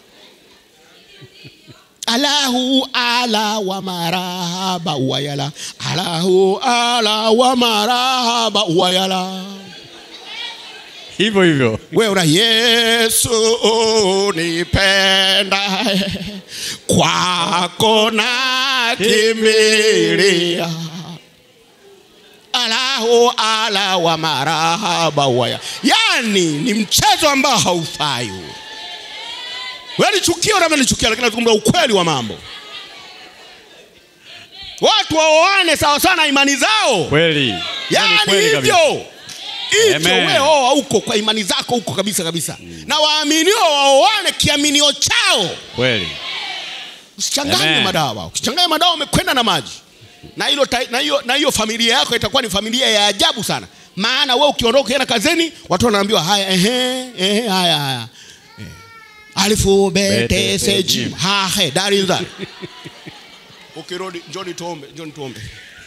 Allahu ala wa marahaba wa yala. Allahu ala wa marahaba wa yala. Hivyo hivyo. wewe una Yesu unipenda, kwako nakimbilia, alahu ala wa marahaba waya. Yani ni mchezo ambao haufai huu. Wewe nichukia na nichukia, lakini nazungumza ukweli wa mambo. Watu waoane sawa sana imani zao, Kweli. Hiyo ni yani kweli kabisa. hivyo hivyo Amen. wewe oa huko kwa imani zako huko kabisa kabisa na waaminio waoane kiaminio chao Kweli. usichanganye Amen. madawa ukichanganya madawa umekwenda na maji na hilo ta- na hiyo na hiyo familia yako itakuwa ni familia ya ajabu sana maana wewe ukiondoka ukienda kazini watu wanaambiwa haya ehe ehe haya haya Eh. alifu bete Bete, seji sejim. ha he darinza ukirudi njoni tuombe njoni tuombe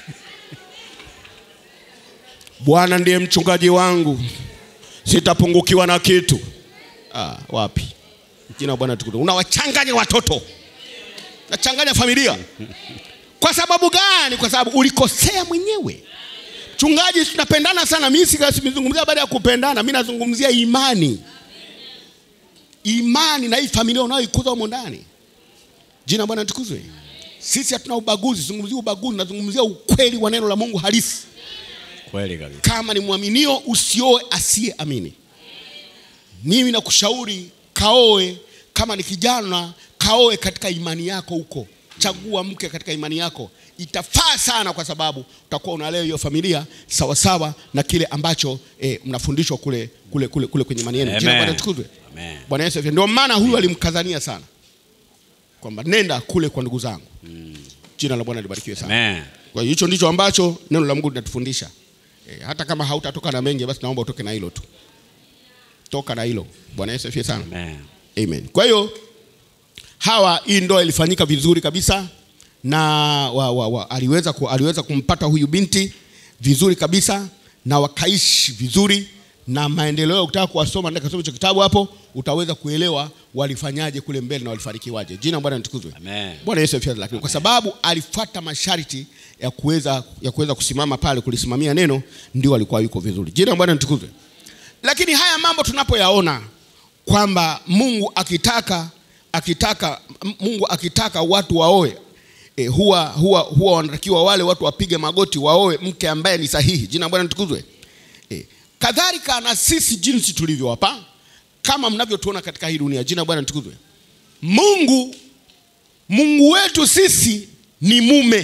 Bwana ndiye mchungaji wangu, sitapungukiwa na kitu. Ah, wapi? Jina la Bwana tukufu. Unawachanganya watoto, nachanganya familia. Kwa sababu gani? Kwa sababu ulikosea mwenyewe. Mchungaji, tunapendana sana. Mimi sikazungumzia baada ya kupendana, mimi nazungumzia imani, imani na hii familia unayoikuza humo ndani. Jina la Bwana tukuzwe. Sisi hatuna ubaguzi, zungumzia ubaguzi, nazungumzia ukweli wa neno la Mungu halisi Kweli kabisa. kama ni mwaminio usioe asiyeamini. Mimi nakushauri kaoe, kama ni kijana kaoe katika imani yako huko. Chagua mke katika imani yako, itafaa sana, kwa sababu utakuwa unalea hiyo familia sawasawa na kile ambacho eh, mnafundishwa kule, kule, kule, kule kwenye imani yenu. Jina la Bwana Amen. litukuzwe. Amen. Bwana Yesu asifiwe. Ndio maana huyu alimkazania sana kwamba nenda kule kwa ndugu zangu. Jina la Bwana libarikiwe sana. Amen. Kwa hiyo hicho ndicho ambacho neno la Mungu linatufundisha. E, hata kama hautatoka na mengi basi naomba utoke na hilo tu. toka na hilo bwana yesu asifiwe sana Amen. Amen. Kwa hiyo hawa hii ndoa ilifanyika vizuri kabisa na wa, wa, wa, aliweza, ku, aliweza kumpata huyu binti vizuri kabisa na wakaishi vizuri na maendeleo. Ukitaka kuwasoma ndani kasoma hicho kitabu hapo, utaweza kuelewa walifanyaje kule mbele na walifanikiwaje. Jina la Bwana litukuzwe. Amen. Bwana Yesu asifiwe. Lakini kwa sababu alifuata masharti ya kuweza ya kuweza kusimama pale kulisimamia neno, ndio alikuwa yuko vizuri. Jina la Bwana litukuzwe. Lakini haya mambo tunapoyaona kwamba Mungu akitaka akitaka Mungu akitaka watu waoe e, huwa huwa huwa wanatakiwa wale watu wapige magoti waoe mke ambaye ni sahihi. Jina la Bwana litukuzwe. E, kadhalika na sisi jinsi tulivyo hapa kama mnavyotuona katika hii dunia. Jina la Bwana litukuzwe. Mungu Mungu wetu sisi ni mume.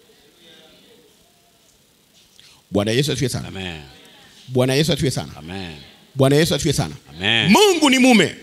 Bwana Yesu asifiwe sana. Amen. Bwana Yesu asifiwe sana. Amen. Bwana Yesu asifiwe sana. Amen. Mungu ni mume.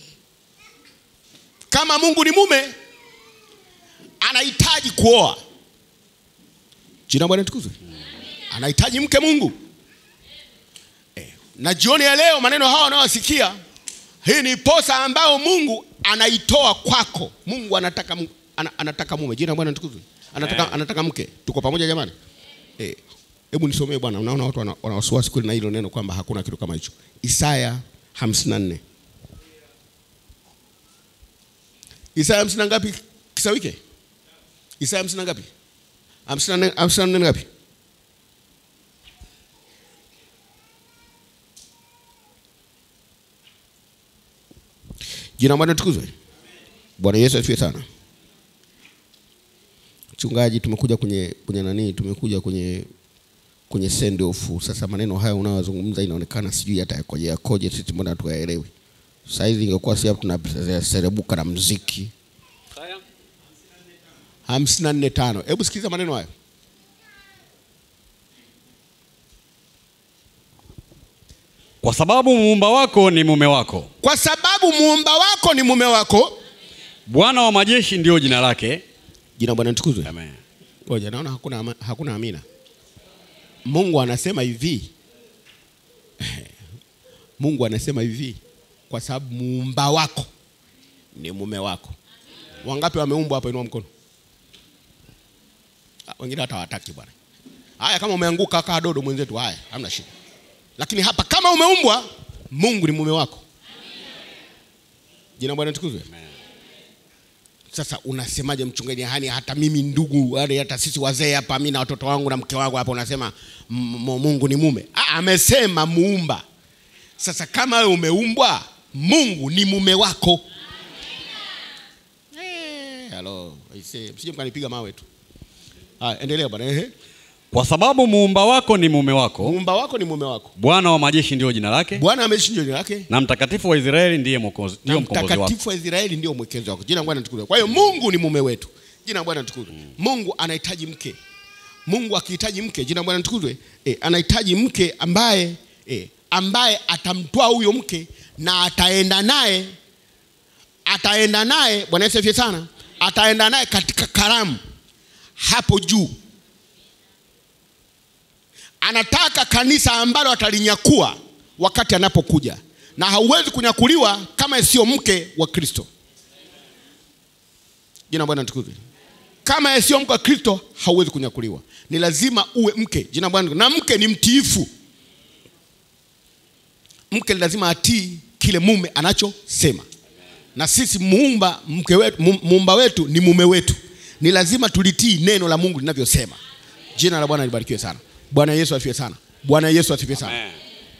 Kama Mungu ni mume, anahitaji kuoa. Jina la Bwana litukuzwe. Anahitaji mke Mungu. Eh, na jioni ya leo maneno hawa wanayosikia, hii ni posa ambayo Mungu anaitoa kwako. Mungu anataka mu- ana, anataka mume. Jina la Bwana litukuzwe. Anataka Amen. anataka mke. Tuko pamoja jamani? Eh, hebu nisomee bwana. Unaona watu wana wana wasiwasi kweli na hilo neno kwamba hakuna kitu kama hicho. Isaya 54. Isaya hamsini na ngapi kisawike? Isaya hamsini na ngapi? Hamsini na nne- hamsini na nne ngapi? Jina la Bwana tukuzwe. Bwana Yesu asifiwe sana. Mchungaji, tumekuja kwenye kwenye nani? Tumekuja kwenye kwenye send off. Sasa maneno haya unayozungumza inaonekana sijui hata yakoje yakoje, sisi mbona hatuyaelewi. Sasa hizi ingekuwa si hapo tunaserebuka na mziki. hamsini na nne tano. Hebu sikiza maneno hayo. Kwa sababu muumba wako ni mume wako, Kwa sababu muumba wako ni mume wako. Bwana wa majeshi ndiyo jina lake. Jina la Bwana litukuzwe. Amen. Ngoja, naona hakuna, ama- hakuna amina. Mungu anasema hivi, Mungu anasema hivi, kwa sababu muumba wako ni mume wako. Wangapi wameumbwa hapa? Inua mkono. Ah, Wengine hata hawataki bwana. Haya, kama umeanguka kaa dodo mwenzetu, haya, hamna shida. Lakini hapa kama umeumbwa, Mungu ni mume wako. Jina la Bwana litukuzwe. Sasa unasemaje mchungaji? Hani hata mimi ndugu, yani hata sisi wazee hapa, mimi na watoto wangu na mke wangu hapa, unasema m- m- Mungu ni mume. Ah, amesema muumba. Sasa kama wewe umeumbwa, Mungu ni mume wako. Eh, hello, aisee, msije mkanipiga mawe tu. Ah, endelea bwana. Ehe. Kwa sababu muumba wako ni mume wako, Muumba wako ni mume wako. Bwana wa majeshi ndiyo jina lake, Bwana ameshinda jina lake. na mtakatifu wa Israeli ndiye mwokozi, na ndiyo mkombozi wako. mtakatifu wa Israeli ndio mwekezi wako. Jina la Bwana litukuzwe. Kwa hiyo Mungu ni mume wetu. Jina la Bwana litukuzwe. Mungu anahitaji mke. Mungu akihitaji mke, jina la Bwana litukuzwe. Eh, anahitaji mke ambaye eh, ambaye atamtoa huyo mke na ataenda naye ataenda naye Bwana Yesu asifiwe sana. Ataenda naye katika karamu hapo juu. Anataka kanisa ambalo atalinyakua wakati anapokuja, na hauwezi kunyakuliwa kama sio mke wa Kristo. Jina la Bwana litukuzwe. Kama sio mke wa Kristo hauwezi kunyakuliwa, ni lazima uwe mke. Jina la Bwana, na mke ni mtiifu. Mke lazima atii kile mume anachosema, na sisi muumba mke wetu, mu- muumba wetu ni mume wetu, ni lazima tulitii neno la Mungu linavyosema. Jina la Bwana libarikiwe sana. Bwana Yesu asifiwe sana. Bwana Yesu asifiwe sana. Amen.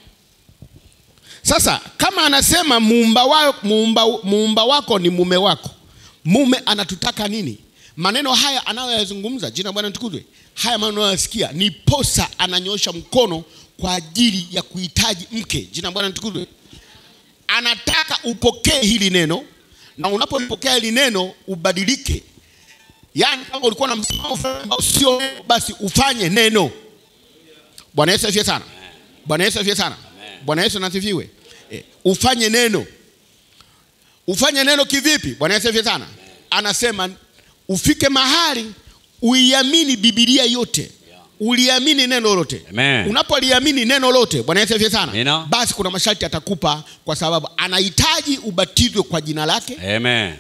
Sasa kama anasema muumba, wa, muumba, muumba wako ni mume wako, mume anatutaka nini? Maneno haya anayoyazungumza, jina la Bwana litukuzwe, haya maneno anayoyasikia ni posa, ananyosha mkono kwa ajili ya kuhitaji mke. Jina la Bwana litukuzwe. Anataka upokee hili neno, na unapolipokea hili neno ubadilike. Yaani kama ulikuwa na msimamo fulani ambao sio neno, basi ufanye neno. Bwana Yesu asifiwe sana. Bwana Yesu asifiwe sana. Bwana Yesu nasifiwe. E, ufanye neno. Ufanye neno kivipi? Bwana Yesu asifiwe sana. Anasema ufike mahali uiamini Biblia yote, uliamini neno lote Amen. unapoliamini neno lote bwana yesu asifiwe sana Amina. basi kuna masharti atakupa kwa sababu anahitaji ubatizwe kwa jina lake Amen.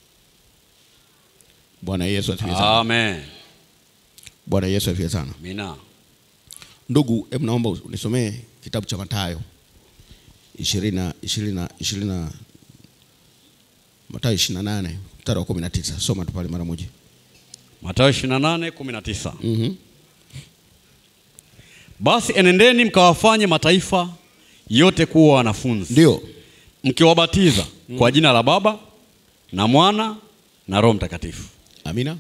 bwana yesu asifiwe sana Amen. bwana yesu asifiwe sana Amina. ndugu hebu naomba unisomee kitabu cha matayo ishirini na- ishirini na- ishirini na- matayo ishirini na nane mstari wa kumi na tisa soma tu pale mara moja Mathayo 28:19. Mhm. Basi enendeni mkawafanye mataifa yote kuwa wanafunzi, ndio mkiwabatiza kwa jina la Baba na Mwana na Roho Mtakatifu, amina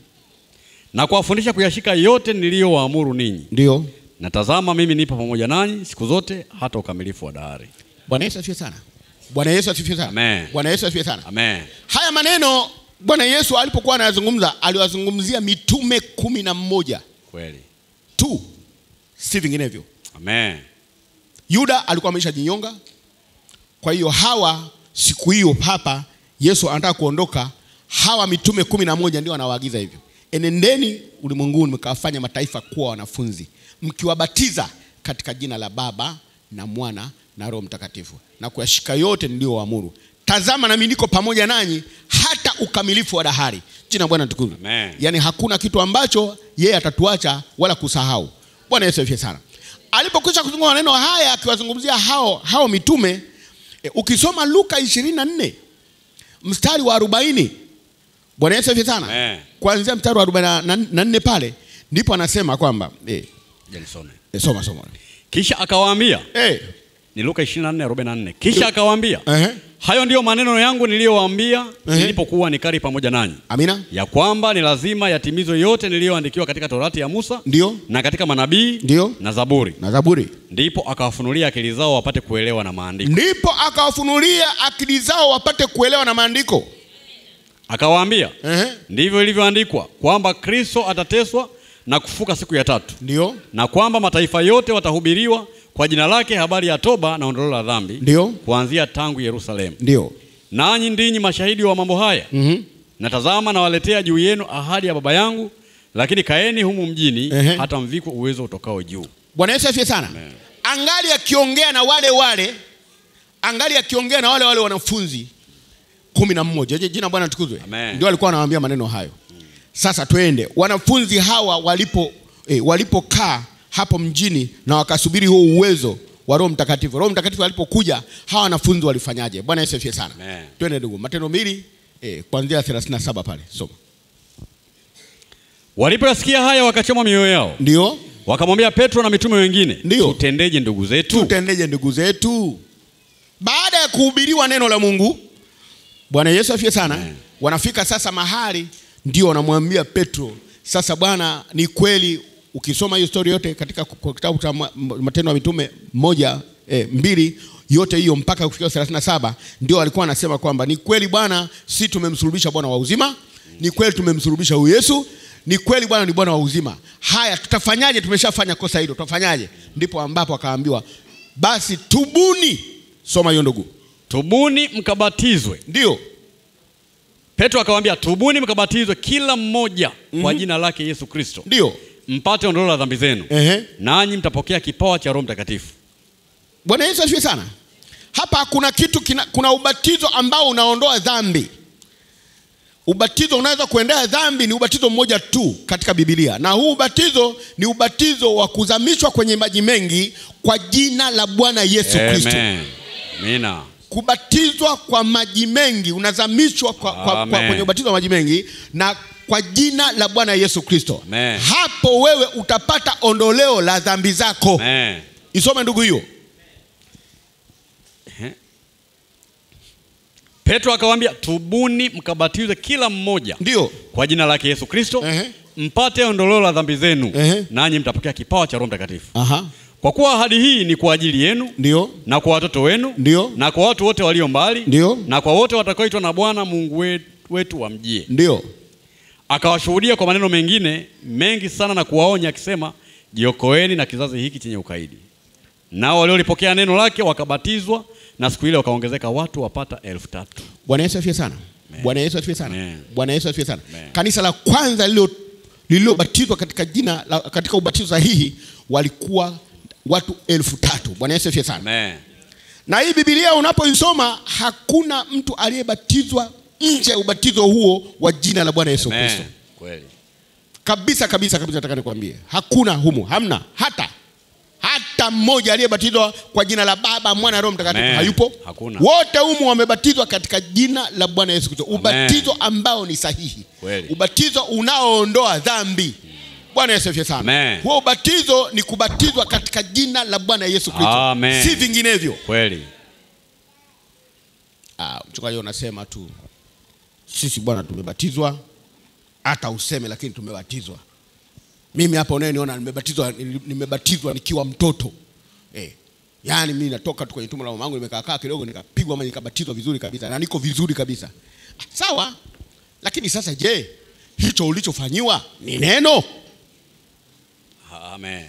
na kuwafundisha kuyashika yote niliyowaamuru ninyi. ndio Na tazama, mimi nipo pamoja nanyi siku zote hata ukamilifu wa dahari. bwana yesu asifiwe sana bwana yesu asifiwe sana Amen. bwana yesu asifiwe sana Amen. haya maneno bwana yesu alipokuwa anayazungumza aliwazungumzia mitume kumi na mmoja Kweli. tu si vinginevyo Amen. yuda alikuwa ameshajinyonga kwa hiyo hawa siku hiyo hapa yesu anataka kuondoka hawa mitume kumi na moja ndio anawaagiza hivyo enendeni ulimwenguni mkawafanya mataifa kuwa wanafunzi mkiwabatiza katika jina la baba na mwana na roho mtakatifu na kuyashika yote niliyowaamuru tazama nami niko pamoja nanyi hata ukamilifu wa dahari jina la bwana tukuzwe Amen. yaani hakuna kitu ambacho yeye atatuacha wala kusahau bwana yesu afie sana alipokwisha kuzungumza maneno haya akiwazungumzia hao, hao mitume e, ukisoma luka 24 mstari wa 40 bwana yesu afie sana Amen. kuanzia mstari wa 44 pale ndipo anasema kwamba e, Je, nisome. e, soma soma Kisha akawaambia, e, ni Luka 24:44. Kisha akawaambia, ehe, hayo ndiyo maneno yangu niliyowaambia Ehe. nilipokuwa nikari pamoja nanyi, amina ya kwamba ni lazima yatimizwe yote niliyoandikiwa katika Torati ya Musa ndio na katika manabii Ndio. na Zaburi. na zaburi Ndipo akawafunulia akili zao wapate kuelewa na maandiko. ndipo akawafunulia akili zao wapate kuelewa na maandiko Akawaambia, ehe, ndivyo ilivyoandikwa kwamba Kristo atateswa na kufuka siku ya tatu, ndio na kwamba mataifa yote watahubiriwa kwa jina lake habari ya toba na ondoleo la dhambi, ndio kuanzia tangu Yerusalemu. ndio Nanyi ndinyi mashahidi wa mambo haya. Mhm. Na tazama, nawaletea juu yenu ahadi ya Baba yangu, lakini kaeni humu mjini Ehe. hata mvikwe uwezo utokao juu. bwana yesu afie sana angali akiongea na wale wale angali akiongea na wale wale wanafunzi kumi na mmoja Je, jina la bwana tukuzwe Amen. ndio alikuwa anawaambia maneno hayo sasa twende wanafunzi hawa walipo eh, walipokaa hapo mjini na wakasubiri huo uwezo wa roho mtakatifu roho mtakatifu alipokuja hawa wanafunzi walifanyaje bwana yesu afie sana Amen. twende ndugu matendo mbili eh, kuanzia 37 pale soma Walipoyasikia haya, wakachoma mioyo yao, ndio wakamwambia Petro na mitume wengine, Ndio. tutendeje ndugu zetu? tutendeje ndugu zetu baada ya kuhubiriwa neno la mungu bwana yesu afie sana wanafika sasa mahali ndio wanamwambia petro sasa bwana ni kweli ukisoma hiyo stori yote katika kwa kitabu cha Ma- M- matendo ya mitume moja eh, mbili yote hiyo mpaka kufikia 37 ndio walikuwa wanasema kwamba ni kweli bwana si tumemsulubisha bwana wa uzima ni kweli tumemsulubisha huyu yesu ni kweli bwana ni bwana wa uzima haya tutafanyaje tumeshafanya kosa hilo tutafanyaje ndipo ambapo akaambiwa basi tubuni soma hiyo ndugu Tubuni mkabatizwe. ndio Petro akawaambia, tubuni mkabatizwe kila mmoja kwa jina lake Yesu Kristo, ndio mpate ondoleo la dhambi zenu, Ehe. nanyi mtapokea kipawa cha Roho Mtakatifu. bwana yesu asifiwe sana hapa kuna kitu kina, kuna ubatizo ambao unaondoa dhambi ubatizo unaweza kuendea dhambi ni ubatizo mmoja tu katika bibilia na huu ubatizo ni ubatizo wa kuzamishwa kwenye maji mengi kwa jina la bwana yesu kristo Amen. Amina. kubatizwa kwa maji mengi unazamishwa kwa, kwa, kwa, Amen. kwenye ubatizo wa maji mengi na kwa jina la bwana yesu kristo Amen. hapo wewe utapata ondoleo la dhambi zako Amen. isome ndugu hiyo Petro akawaambia, tubuni mkabatizwe kila mmoja ndio kwa jina lake Yesu Kristo, Ehe. mpate ondoleo la dhambi zenu, Ehe. nanyi mtapokea kipawa cha Roho Mtakatifu. Aha. Kwa kuwa ahadi hii ni kwa ajili yenu ndio na kwa watoto wenu Ndio. na kwa watu wote walio mbali Ndio. na kwa wote watakaoitwa na Bwana Mungu we- wetu wamjie. ndio Akawashuhudia kwa maneno mengine mengi sana na kuwaonya akisema, jiokoeni na kizazi hiki chenye ukaidi. Nao waliolipokea neno lake wakabatizwa, na siku ile wakaongezeka watu wapata elfu tatu. bwana yesu afie sana bwana yesu afie sana Amen. bwana yesu afie sana Amen. kanisa la kwanza lilo lililobatizwa katika jina la, katika ubatizo sahihi walikuwa watu elfu tatu bwana yesu asifiwe sana Amen. na hii bibilia unapoisoma hakuna mtu aliyebatizwa nje ya ubatizo huo wa jina la bwana yesu kristo Amen. Kweli. kabisa kabisa kabisa nataka nikwambie hakuna humu hamna hata hata mmoja aliyebatizwa kwa jina la baba mwana roho mtakatifu Amen. hayupo Hakuna. wote humu wamebatizwa katika jina la bwana yesu kristo ubatizo ambao ni sahihi Kweli. ubatizo unaoondoa dhambi bwana yesu asifiwe sana Amen. huo ubatizo ni kubatizwa katika jina la bwana yesu kristo Amen. si vinginevyo Kweli. Ah, mchungaji unasema tu sisi bwana tumebatizwa hata useme lakini tumebatizwa mimi hapa unayeniona nimebatizwa nimebatizwa nikiwa mtoto eh. yaani mimi natoka tu kwenye tumbo la mamangu nimekaakaa kidogo nikapigwa ama nikabatizwa vizuri kabisa na niko vizuri kabisa Ah, sawa lakini sasa je hicho ulichofanyiwa ni neno Amen.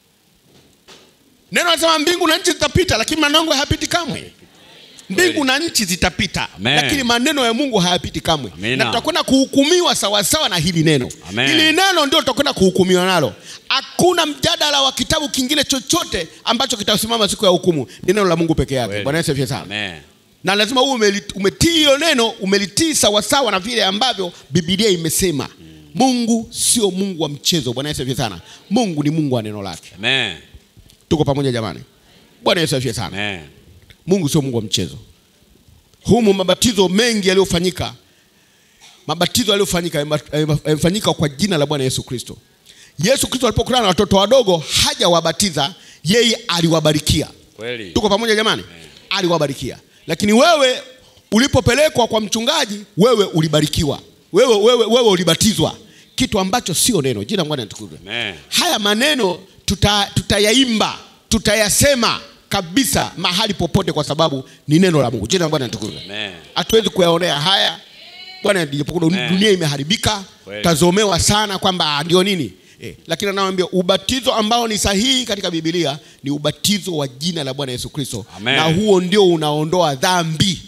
neno nasema mbingu na nchi zitapita lakini maneno yangu hayapiti kamwe mbingu na nchi zitapita Amen. lakini maneno ya mungu hayapiti kamwe Amina. na tutakwenda kuhukumiwa sawasawa na hili neno Amen. hili neno ndio tutakwenda kuhukumiwa nalo hakuna mjadala wa kitabu kingine chochote ambacho kitasimama siku ya hukumu ni neno la mungu peke yake Kweli. bwana yesu asifiwe sana Amen. na lazima uwe umeli- umetii hilo neno umelitii sawasawa na vile ambavyo bibilia imesema mungu sio mungu wa mchezo bwana yesu asifiwe sana mungu ni mungu wa neno lake Amen. tuko pamoja jamani bwana yesu asifiwe sana Amen. mungu sio mungu wa mchezo humu mabatizo mengi yaliyofanyika mabatizo yaliyofanyika yame- yame- yamefanyika kwa jina la bwana yesu kristo yesu kristo alipokutana na watoto wadogo hajawabatiza yeye aliwabarikia Kweli. tuko pamoja jamani aliwabarikia lakini wewe ulipopelekwa kwa mchungaji wewe ulibarikiwa wewe, wewe, wewe ulibatizwa kitu ambacho sio neno jina la bwana litukuzwe Amen. haya maneno tuta, tutayaimba tutayasema kabisa mahali popote kwa sababu ni neno la mungu jina la bwana litukuzwe Amen. hatuwezi kuyaonea haya bwana ijapokuwa Amen. dunia imeharibika Kweli. tazomewa sana kwamba ah, ndio nini eh, lakini anawambia ubatizo ambao ni sahihi katika bibilia ni ubatizo wa jina la bwana yesu kristo Amen. na huo ndio unaondoa dhambi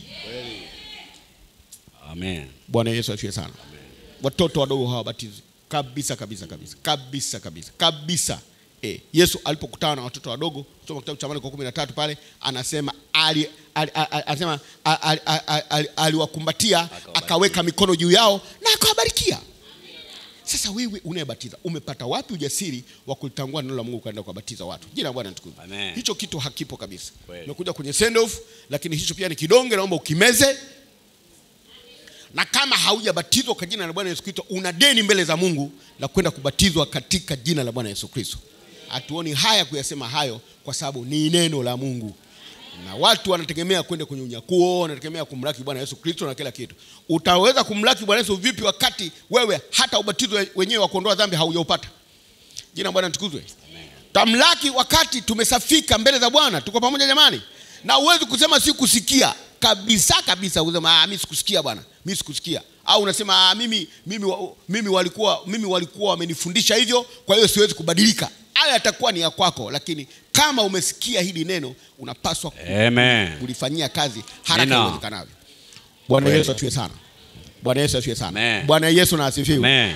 Amen. bwana yesu asifiwe sana watoto wadogo hawabatizwi kabisa kabisa kabisa kabisa kabisa kabisa e, yesu alipokutana na watoto wadogo soma kitabu cha marko kumi na tatu pale anasema ali, ali, ali, ali, anasema ali- ali- ali- ali- aliwakumbatia akaweka mikono juu yao na akawabarikia sasa wewe unayebatiza umepata wapi ujasiri wa kulitangua neno la mungu ukaenda kuwabatiza watu jina la bwana litukuzwe. Amen. hicho kitu hakipo kabisa Kweli. umekuja kwenye send off lakini hicho pia ni kidonge naomba ukimeze na kama haujabatizwa kwa jina la bwana yesu kristo una deni mbele za mungu la kwenda kubatizwa katika jina la bwana yesu kristo hatuoni haya kuyasema hayo kwa sababu ni neno la mungu na watu wanategemea kwenda kwenye unyakuo wanategemea kumlaki bwana yesu kristo na kila kitu utaweza kumlaki bwana yesu vipi wakati wewe hata ubatizo wenyewe wa kuondoa dhambi haujaupata jina la bwana tukuzwe tamlaki wakati tumesafika mbele za bwana tuko pamoja jamani na huwezi kusema si kusikia kabisa kabisa usema ah, mimi sikusikia bwana mimi sikusikia au unasema ah, mimi, mimi, wa- mimi walikuwa mimi walikuwa wamenifundisha hivyo kwa hiyo siwezi kubadilika haya yatakuwa ni ya kwako lakini kama umesikia hili neno unapaswa ku- Amen. kulifanyia kazi haraka Amina. iwezekanavyo bwana Kweli. yesu asifiwe sana bwana yesu asifiwe sana Amen. bwana yesu na asifiwe Amen.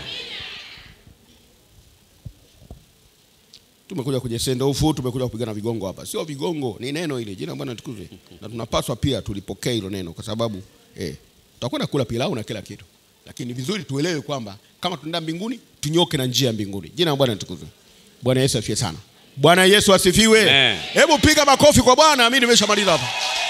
tumekuja kwenye sendofu tumekuja kupigana vigongo hapa sio vigongo ni neno ile jina la bwana tukuzwe na tunapaswa pia tulipokee hilo neno kwa sababu eh, tutakwenda kula pilau na kila kitu lakini ni vizuri tuelewe kwamba kama tunaenda mbinguni tunyoke na njia ya mbinguni jina la bwana tukuzwe bwana yesu asifiwe sana bwana yesu asifiwe Amen. hebu piga makofi kwa bwana mi nimeshamaliza hapa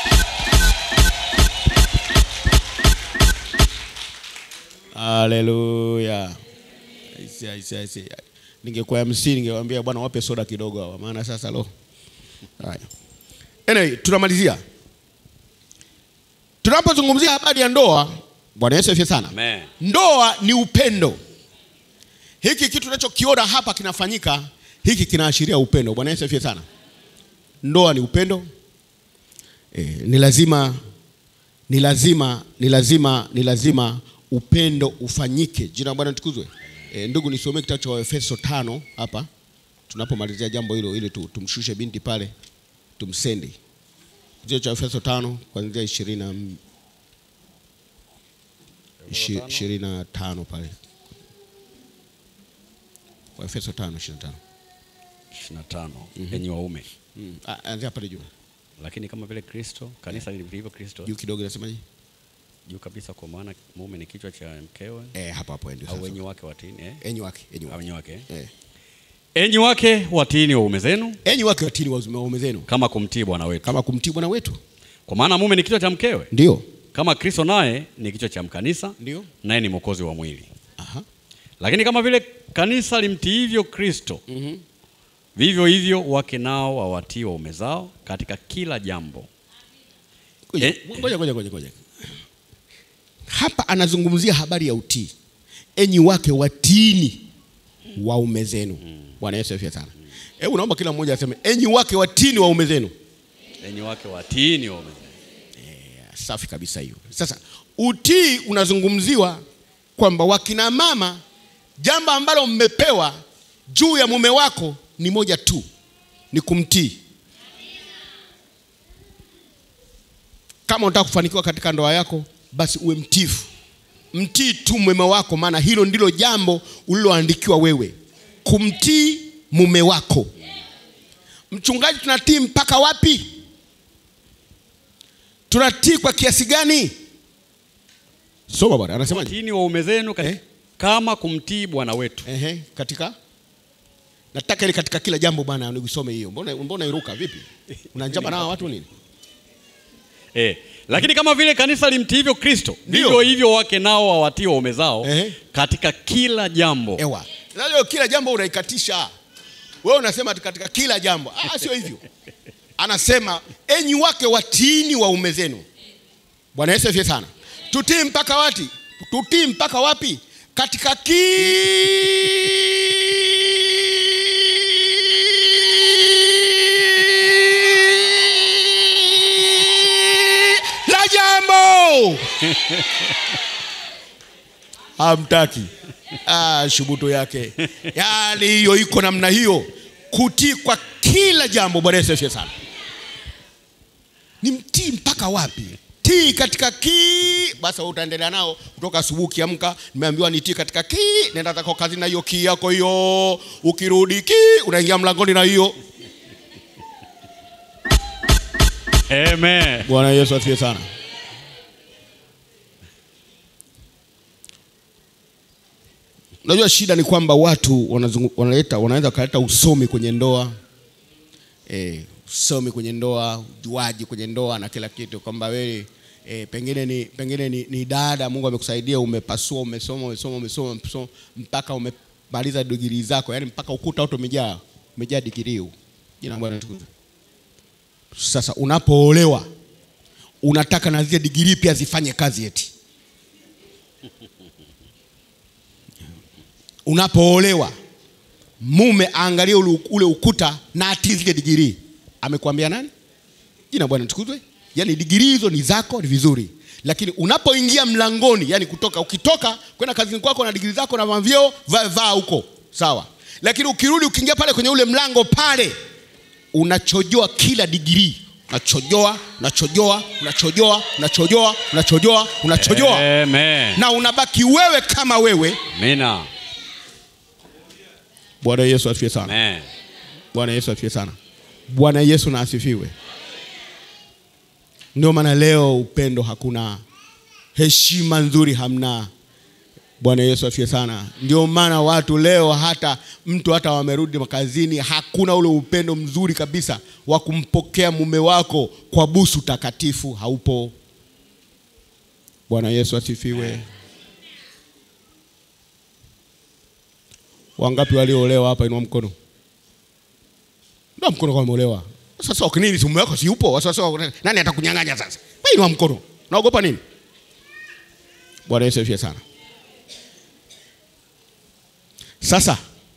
haleluya Aisi, aisi, aisi. ningekuwa MC ningewaambia bwana wape soda kidogo hawa maana sasa lo haya anyway tunamalizia tunapozungumzia habari ya ndoa bwana yesu asifiwe sana Amen. ndoa ni upendo hiki kitu tunachokiona hapa kinafanyika hiki kinaashiria upendo bwana yesu asifiwe sana ndoa ni upendo e, ni lazima ni lazima ni lazima ni lazima upendo ufanyike jina la bwana tukuzwe e, ndugu nisomee kitabu cha waefeso tano hapa tunapomalizia jambo hilo ili tu, tumshushe binti pale tumsendi kitabu cha waefeso tano kuanzia ishirini na m- ishi- ishirini na tano pale Waefeso 5:25. 25 enyi waume Mm. Ah, Anzia pale juu. lakini kama vile kristo kanisa lilivyo kristo Juu kidogo inasemaje? juu kabisa kwa maana mume ni kichwa cha mkewe Eh, hapo hapo ndio au sasa. wenyi wake watini eh? Enyi wake, enyi au wake. wenyi wake eh? Eh. enyi wake watiini waume zenu Enyi wake watini waume waume zenu kama kumtii bwana wetu kama kumtii Bwana wetu. kwa maana mume ni kichwa cha mkewe Ndio. kama kristo naye ni kichwa cha mkanisa Ndio. naye ni mwokozi wa mwili Aha. lakini kama vile kanisa limtiivyo kristo Mhm. vivyo hivyo wake nao wawatii waume zao katika kila jambo Ngoja, Eh. ngoja, ngoja, ngoja, ngoja. Hapa anazungumzia habari ya utii. Enyi wake watiini waume zenu. Bwana Yesu asifiwe sana. Hebu naomba kila mmoja aseme enyi wake watiini waume zenu. enyi wake watiini waume zenu Safi kabisa hiyo. Sasa utii unazungumziwa kwamba wakina mama, jambo ambalo mmepewa juu ya mume wako ni moja tu, ni kumtii. Kama unataka kufanikiwa katika ndoa yako, basi uwe mtifu, mtii tu mume wako, maana hilo ndilo jambo uliloandikiwa wewe, kumtii mume wako. Mchungaji, tunatii mpaka wapi? tunatii kwa kiasi gani? Soma bwana, anasemaje? watiini waume zenu kati- Eh? kama kumtii bwana wetu Ehe, katika nataka ile katika kila jambo bwana, nikusome hiyo. Mbona mbona iruka vipi? Unanjaba na hawa watu nini? eh. lakini kama vile kanisa limtiivyo kristo Ndio. vivyo hivyo wake nao wawatii waume zao Ehe. katika kila jambo Ewa. Sasa kila jambo unaikatisha. Wewe unasema ati katika kila jambo. Ah, sio hivyo. Anasema enyi wake watiini waume zenu. Bwana Yesu asifiwe sana. Tutii mpaka wapi? Tutii mpaka wapi? Katika kila jambo. Hamtaki. Ah, shubuto yake. Yaani hiyo iko namna hiyo. Kutii kwa kila jambo. Bwana Yesu asifiwe sana. Ni mtii mpaka wapi? Tii katika ki basi wewe utaendelea nao kutoka asubuhi ukiamka, nimeambiwa nitii katika ki, nenda zako kazi na hiyo ki yako hiyo. Ukirudi ki, unaingia mlangoni na hiyo. Amen. Bwana Yesu asifiwe sana. Unajua shida ni kwamba watu wanazungu- wanaleta wanaweza kaleta usomi kwenye ndoa eh, usomi kwenye ndoa, ujuaji kwenye ndoa na kila kitu, kwamba wewe eh, pengine ni pengine ni, ni dada, Mungu amekusaidia, umepasua, umesoma, umesoma, umesoma, umesoma mpaka umemaliza digrii zako, yani mpaka ukuta wote umejaa umejaa digrii huu. Jina la Bwana litukuzwe. Sasa unapoolewa unataka na zile digrii pia zifanye kazi eti. Unapoolewa mume aangalie ule, ule ukuta na atii zile digrii. Amekwambia nani? Jina Bwana tukuzwe. Yaani digrii hizo ni zako, ni vizuri, lakini unapoingia mlangoni, yani kutoka ukitoka kwenda kazini kwako na digrii zako na mavyeo, vaa vaa huko sawa, lakini ukirudi ukiingia pale kwenye ule mlango pale unachojoa kila digrii unachojoa unachojoa unachojoa unachojoa unachojoa unachojoa Amen. na unabaki wewe kama wewe Amina. bwana yesu asifiwe sana Amen. bwana yesu asifiwe sana bwana yesu na asifiwe ndio maana leo upendo hakuna heshima nzuri hamna bwana yesu asifiwe sana ndio maana watu leo hata mtu hata wamerudi makazini hakuna ule upendo mzuri kabisa wa kumpokea mume wako kwa busu takatifu haupo bwana yesu asifiwe wangapi walioolewa hapa inua mkono ndio mkono kama umeolewa sasa ukinini si mume wako si yupo sasa nani atakunyang'anya sasa wewe inua mkono naogopa nini bwana yesu asifiwe sana sasa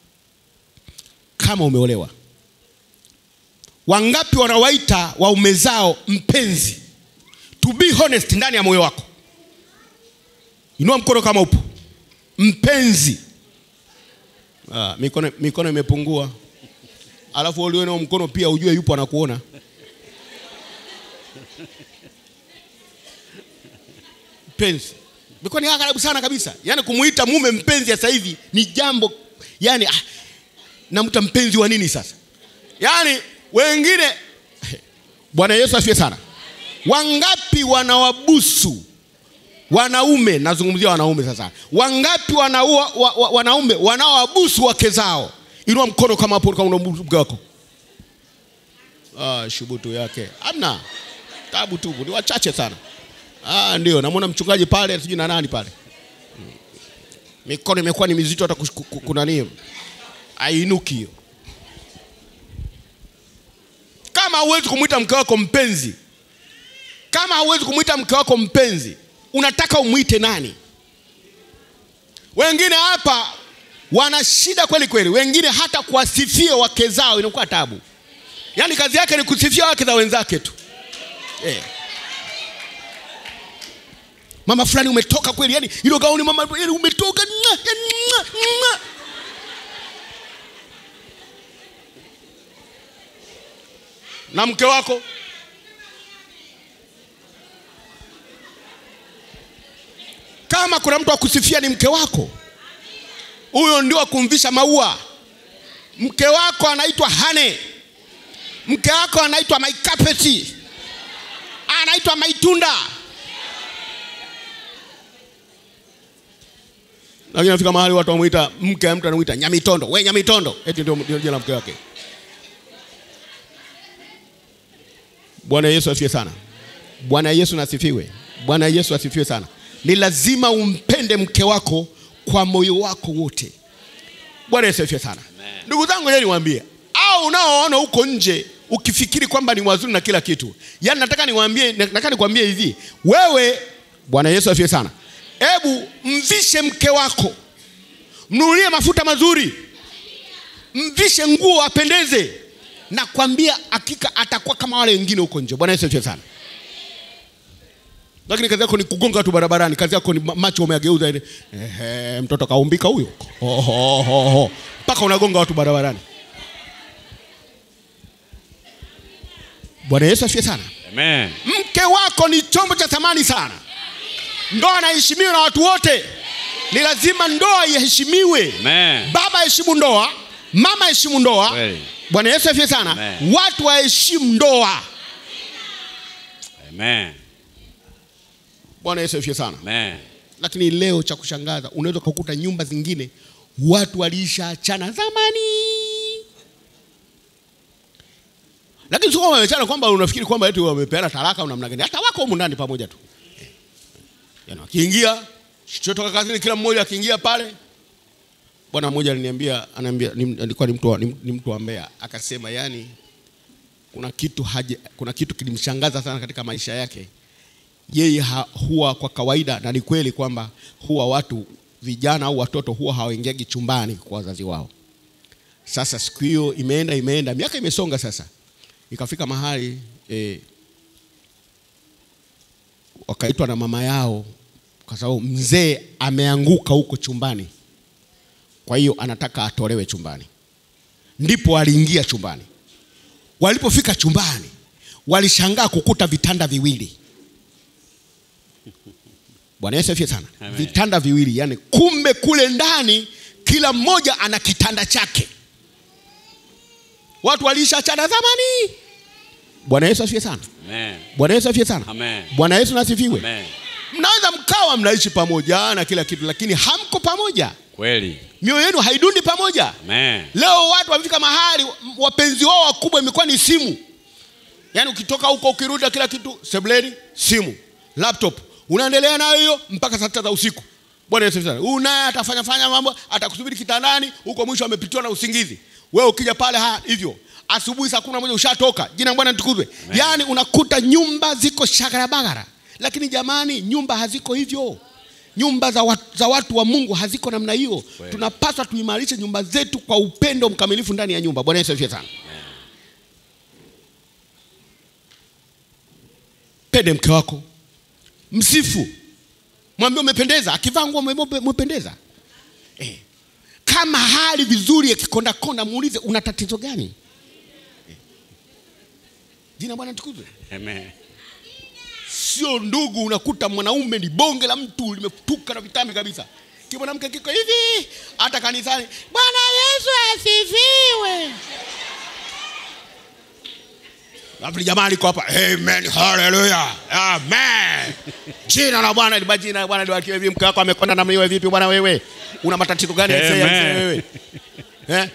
kama umeolewa wangapi wanawaita waume zao mpenzi to be honest ndani ya moyo wako inua mkono kama upo mpenzi ah, mikono, mikono imepungua alafu uliwe nao mkono pia ujue yupo anakuona mpenzi mikono ya karibu sana kabisa yaani kumuita mume mpenzi sasa hivi ni jambo yani ah, namta mpenzi wa nini sasa yaani wengine bwana yesu asifiwe sana wangapi wanawabusu wanaume nazungumzia wanaume sasa wangapi wanaua, wa, wa, wanaume wanaowabusu wake zao inua mkono kama hapo kama unabusu mke wako ah, shubutu yake amna tabu tubu ni wachache sana ah, ndio namwona mchungaji pale sijui na nani pale Mm. mikono imekuwa ni mizito hata kush- ku- ku- kunani ainuki hiyo kama huwezi kumwita mke wako mpenzi kama hauwezi kumwita mke wako mpenzi unataka umwite nani wengine hapa wana shida kweli kweli wengine hata kuwasifia wake zao inakuwa tabu yaani kazi yake ni kusifia wake za wenzake tu eh. mama fulani umetoka kweli yani hilo gauni mama yani umetoka Mwa, yani, mwa, mwa. na mke wako kama kuna mtu akusifia ni mke wako huyo ndio akumvisha maua mke wako anaitwa hane mke wako anaitwa maikapeti anaitwa maitunda lakini nafika mahali watu wamwita mke mtu anamwita nyamitondo we nyamitondo eti ndio ndio jina la mke wake bwana yesu asifiwe sana bwana yesu nasifiwe bwana yesu asifiwe sana ni lazima umpende mke wako kwa moyo wako wote bwana yesu asifiwe sana ndugu zangu leo niwaambie au unaoona huko nje ukifikiri kwamba ni wazuri na kila kitu yaani nataka niwaambie nataka nikwambie hivi wewe bwana yesu asifiwe sana hebu mvishe mke wako mnunulie mafuta mazuri mvishe nguo apendeze nakwambia hakika atakuwa kama wale wengine huko nje bwana yesu asifiwe sana lakini kazi yako ni kugonga tu barabarani kazi yako ni ma- macho umeyageuza ile ehe mtoto kaumbika huyo Ho, ho, ho, ho. mpaka unagonga watu barabarani bwana yesu asifiwe sana Amen. mke wako ni chombo cha thamani sana ndoa anaheshimiwa na watu wote ni lazima ndoa iheshimiwe Amen. baba heshimu ndoa mama heshimu ndoa Kweli. bwana yesu asifiwe sana Amen. watu waheshimu ndoa Amen. bwana yesu asifiwe sana Amen. lakini leo cha kushangaza unaweza kukuta nyumba zingine watu walishaachana zamani lakini sio kwamba wameachana kwamba unafikiri kwamba eti wamepeana talaka au namna gani hata wako humu ndani pamoja tu yani wakiingia chotoka kazini kila mmoja akiingia pale bwana mmoja aliniambia anaambia ni- alikuwa ni mtu wa- ni, ni mtu wa Mbeya akasema yani kuna kitu haje, kuna kitu kilimshangaza sana katika maisha yake yeye ha, huwa kwa kawaida na ni kweli kwamba huwa watu vijana au watoto huwa hawaingiagi chumbani kwa wazazi wao sasa siku hiyo imeenda imeenda miaka imesonga sasa ikafika mahali eh, wakaitwa na mama yao kwa sababu mzee ameanguka huko chumbani kwa hiyo anataka atolewe chumbani ndipo aliingia chumbani walipofika chumbani walishangaa kukuta vitanda viwili bwana yesu afie sana Amen. vitanda viwili yani kumbe kule ndani kila mmoja ana kitanda chake watu waliishachana zamani bwana yesu afie sana Amen. bwana yesu afie sana Amen. bwana yesu nasifiwe Amen. mnaweza mkawa mnaishi pamoja na kila kitu lakini hamko pamoja Kweli. mioyo yenu haidundi pamoja Amen. leo watu wamefika mahali m- wapenzi wao wakubwa imekuwa ni simu yaani ukitoka huko ukirudi na kila kitu sebleni simu laptop unaendelea nayo hiyo mpaka saa sita za usiku bwana yesu sana huyu naye atafanya fanya mambo atakusubiri kitandani huko mwisho amepitiwa na usingizi wewe ukija pale ha hivyo asubuhi saa kumi na moja ushatoka jina la bwana litukuzwe yaani unakuta nyumba ziko shagarabagara lakini jamani nyumba haziko hivyo nyumba za watu, za watu wa mungu haziko namna hiyo Kweli. tunapaswa tuimarishe nyumba zetu kwa upendo mkamilifu ndani ya nyumba bwana yesu asifiwe sana pende mke wako msifu mwambie umependeza akivaa nguo umemwambia umependeza eh. kama hali vizuri akikondakonda muulize una tatizo gani eh. jina bwana tukuzwe Amen. sio ndugu unakuta mwanaume ni bonge la mtu limetuka na vitambi kabisa kimwanamke kiko hivi hata kanisani bwana Yesu asifiwe. Alafu jamaa liko hapa, amen, haleluya, amen. Jina la Bwana liba jina la Bwana liwakiwe vipi? Mke wako amekonda na mliwe vipi bwana wewe? Una matatizo gani aisee, Amen. aisee wewe? Eh?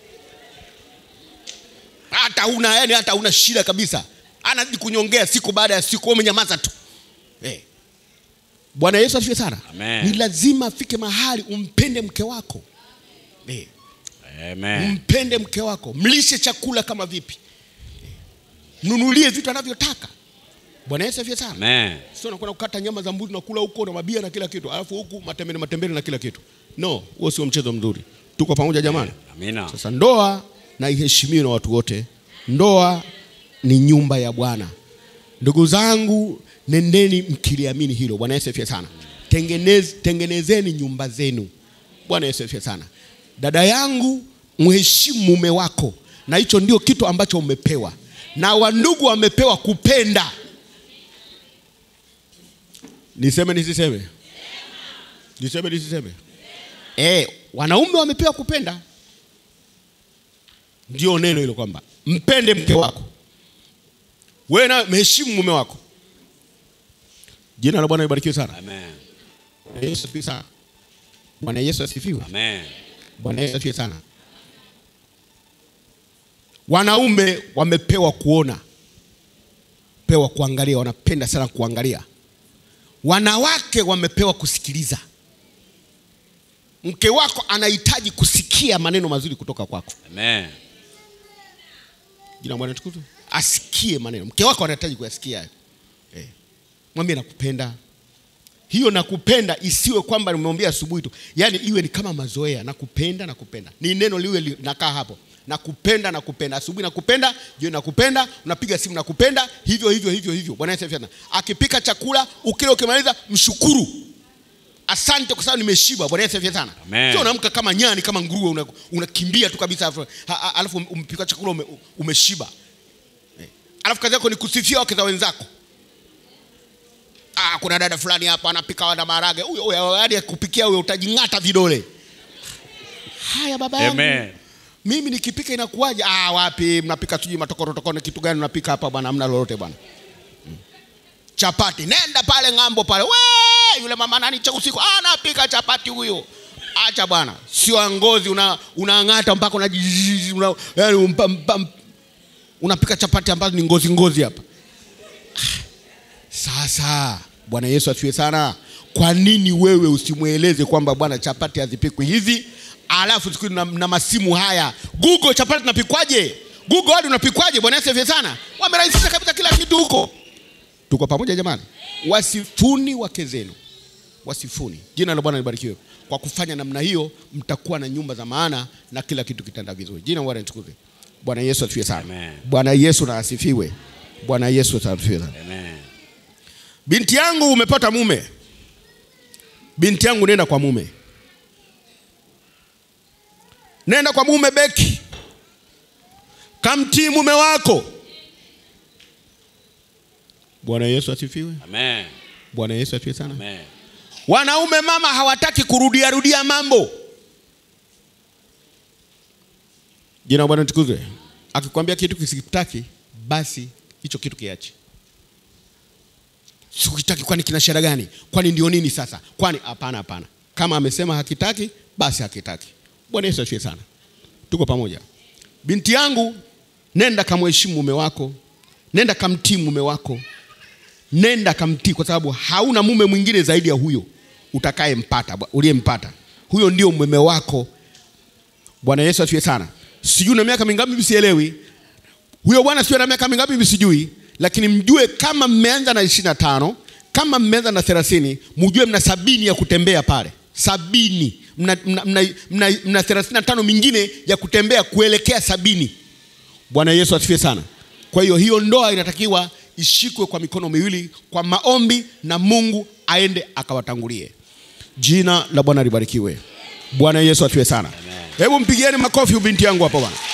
Hata una yani hata una shida kabisa. Anazidi kunyongea siku baada ya siku, wewe umenyamaza tu. Eh. Bwana Yesu asifiwe sana. Amen. Ni lazima afike mahali umpende mke wako. Eh. Amen. Mpende mke wako, mlishe chakula kama vipi, mnunulie vitu anavyotaka. Bwana Yesu asifiwe sana. Amen. Sio unakwenda kukata nyama za mbuzi na kula huko na mabia na kila kitu, alafu huku matembele matembele na kila kitu. No, huo sio mchezo mzuri. Tuko pamoja jamani? Amina. Sasa ndoa na iheshimiwe na watu wote. Ndoa ni nyumba ya Bwana. Ndugu zangu, nendeni mkiliamini hilo. Bwana Yesu asifiwe sana. Tengenez, tengenezeni nyumba zenu. Bwana Yesu asifiwe sana. Dada yangu, mheshimu mume wako, na hicho ndio kitu ambacho umepewa, na wandugu wamepewa kupenda. Niseme nisiseme? Niseme nisiseme? Eh, wanaume wamepewa kupenda. Ndio neno hilo kwamba mpende mke wako, wewe na mheshimu mume wako. Jina la Bwana libarikiwe sana. Amen. Bwana Yesu asifiwe sana. Bwana Yesu asifiwe. Amen. Bwana Yesu asifiwe sana. Wanaume wamepewa kuona, pewa kuangalia, wanapenda sana kuangalia. Wanawake wamepewa kusikiliza. Mke wako anahitaji kusikia maneno mazuri kutoka kwako. Amen. Jina la Bwana tukuzwe. Asikie maneno. Mke wako anahitaji kuyasikia hayo. Eh. Mwambie nakupenda. Hiyo nakupenda isiwe kwamba nimemwambia asubuhi tu. Yaani iwe ni kama mazoea, nakupenda nakupenda. Ni neno liwe linakaa hapo. Nakupenda nakupenda. Asubuhi nakupenda, jioni nakupenda, unapiga simu nakupenda, hivyo hivyo hivyo hivyo. Bwana Yesu asifiwe. sana. Akipika chakula, ukila ukimaliza mshukuru. Asante kwa sababu nimeshiba. Bwana Yesu asifiwe sana. Amen. Sio unaamka kama nyani kama nguruwe una- unakimbia tu kabisa alafu- ha- ha- alafu umepika chakula ume, umeshiba. Eh. Alafu kazi yako ni kusifia wake za wenzako. Ah, kuna dada fulani hapa anapika wana maharage. Huyo huyo hadi akupikia huyo utajing'ata vidole. Haya baba yangu. Amen. Mimi nikipika inakuwaje? Ah, wapi mnapika sijui matokorotokone kitu gani mnapika hapa bwana, hamna lolote bwana. Mm. Chapati, nenda pale ng'ambo pale. We, yule mama nani cha usiku ah, anapika chapati huyo. Acha bwana, sio ngozi una unang'ata mpaka una, una yani umpa, mpa, unapika chapati ambazo ni ngozi ngozi hapa. Sasa Bwana Yesu asifiwe sana. Kwa nini wewe usimweleze kwamba bwana, chapati hazipikwi hivi, alafu siku na, na masimu haya Google, chapati tunapikwaje? Google hadi unapikwaje? Bwana Yesu asifiwe sana. Wamerahisisha kabisa kila kitu huko. Tuko pamoja jamani? Wasifuni wake zenu, wasifuni. Jina la Bwana libarikiwe. Kwa kufanya namna hiyo, mtakuwa na nyumba za maana na kila kitu kitaenda vizuri. Jina la Bwana litukuzwe. Bwana Yesu asifiwe sana. Amen. Bwana Yesu na asifiwe. Bwana Yesu asifiwe sana. Amen. Binti yangu umepata mume. Binti yangu nenda kwa mume. Nenda kwa mume Beki. Kamtii mume wako. Bwana Yesu asifiwe. Amen. Bwana Yesu asifiwe sana. Amen. Wanaume mama hawataki kurudia rudia mambo. Jina la Bwana tukuzwe. Akikwambia kitu kisikitaki, basi hicho kitu kiache. Sikitaki kwani kina shida gani? Kwani ndio nini sasa? Kwani hapana hapana. Kama amesema hakitaki, basi hakitaki. Bwana Yesu asifiwe sana. Tuko pamoja. Binti yangu, nenda kamheshimu mume wako. Nenda kamtii mume wako nenda kamtii, kwa sababu hauna mume mwingine zaidi ya huyo utakayempata, uliyempata. Huyo ndio mume wako. Bwana Yesu asifiwe sana. Sijui na miaka mingapi hivi, sielewi huyo bwana, sio na miaka mingapi hivi, sijui, lakini mjue kama mmeanza na ishirini na tano kama mmeanza na thelathini mjue mna sabini ya kutembea pale, sabini mna, mna, mna, mna, mna thelathini na tano mingine ya kutembea kuelekea sabini. Bwana Yesu asifiwe sana. Kwa hiyo hiyo ndoa inatakiwa ishikwe kwa mikono miwili kwa maombi na Mungu aende akawatangulie. Jina la Bwana libarikiwe. Bwana Yesu asifiwe sana. Hebu mpigieni makofi binti yangu hapo bwana.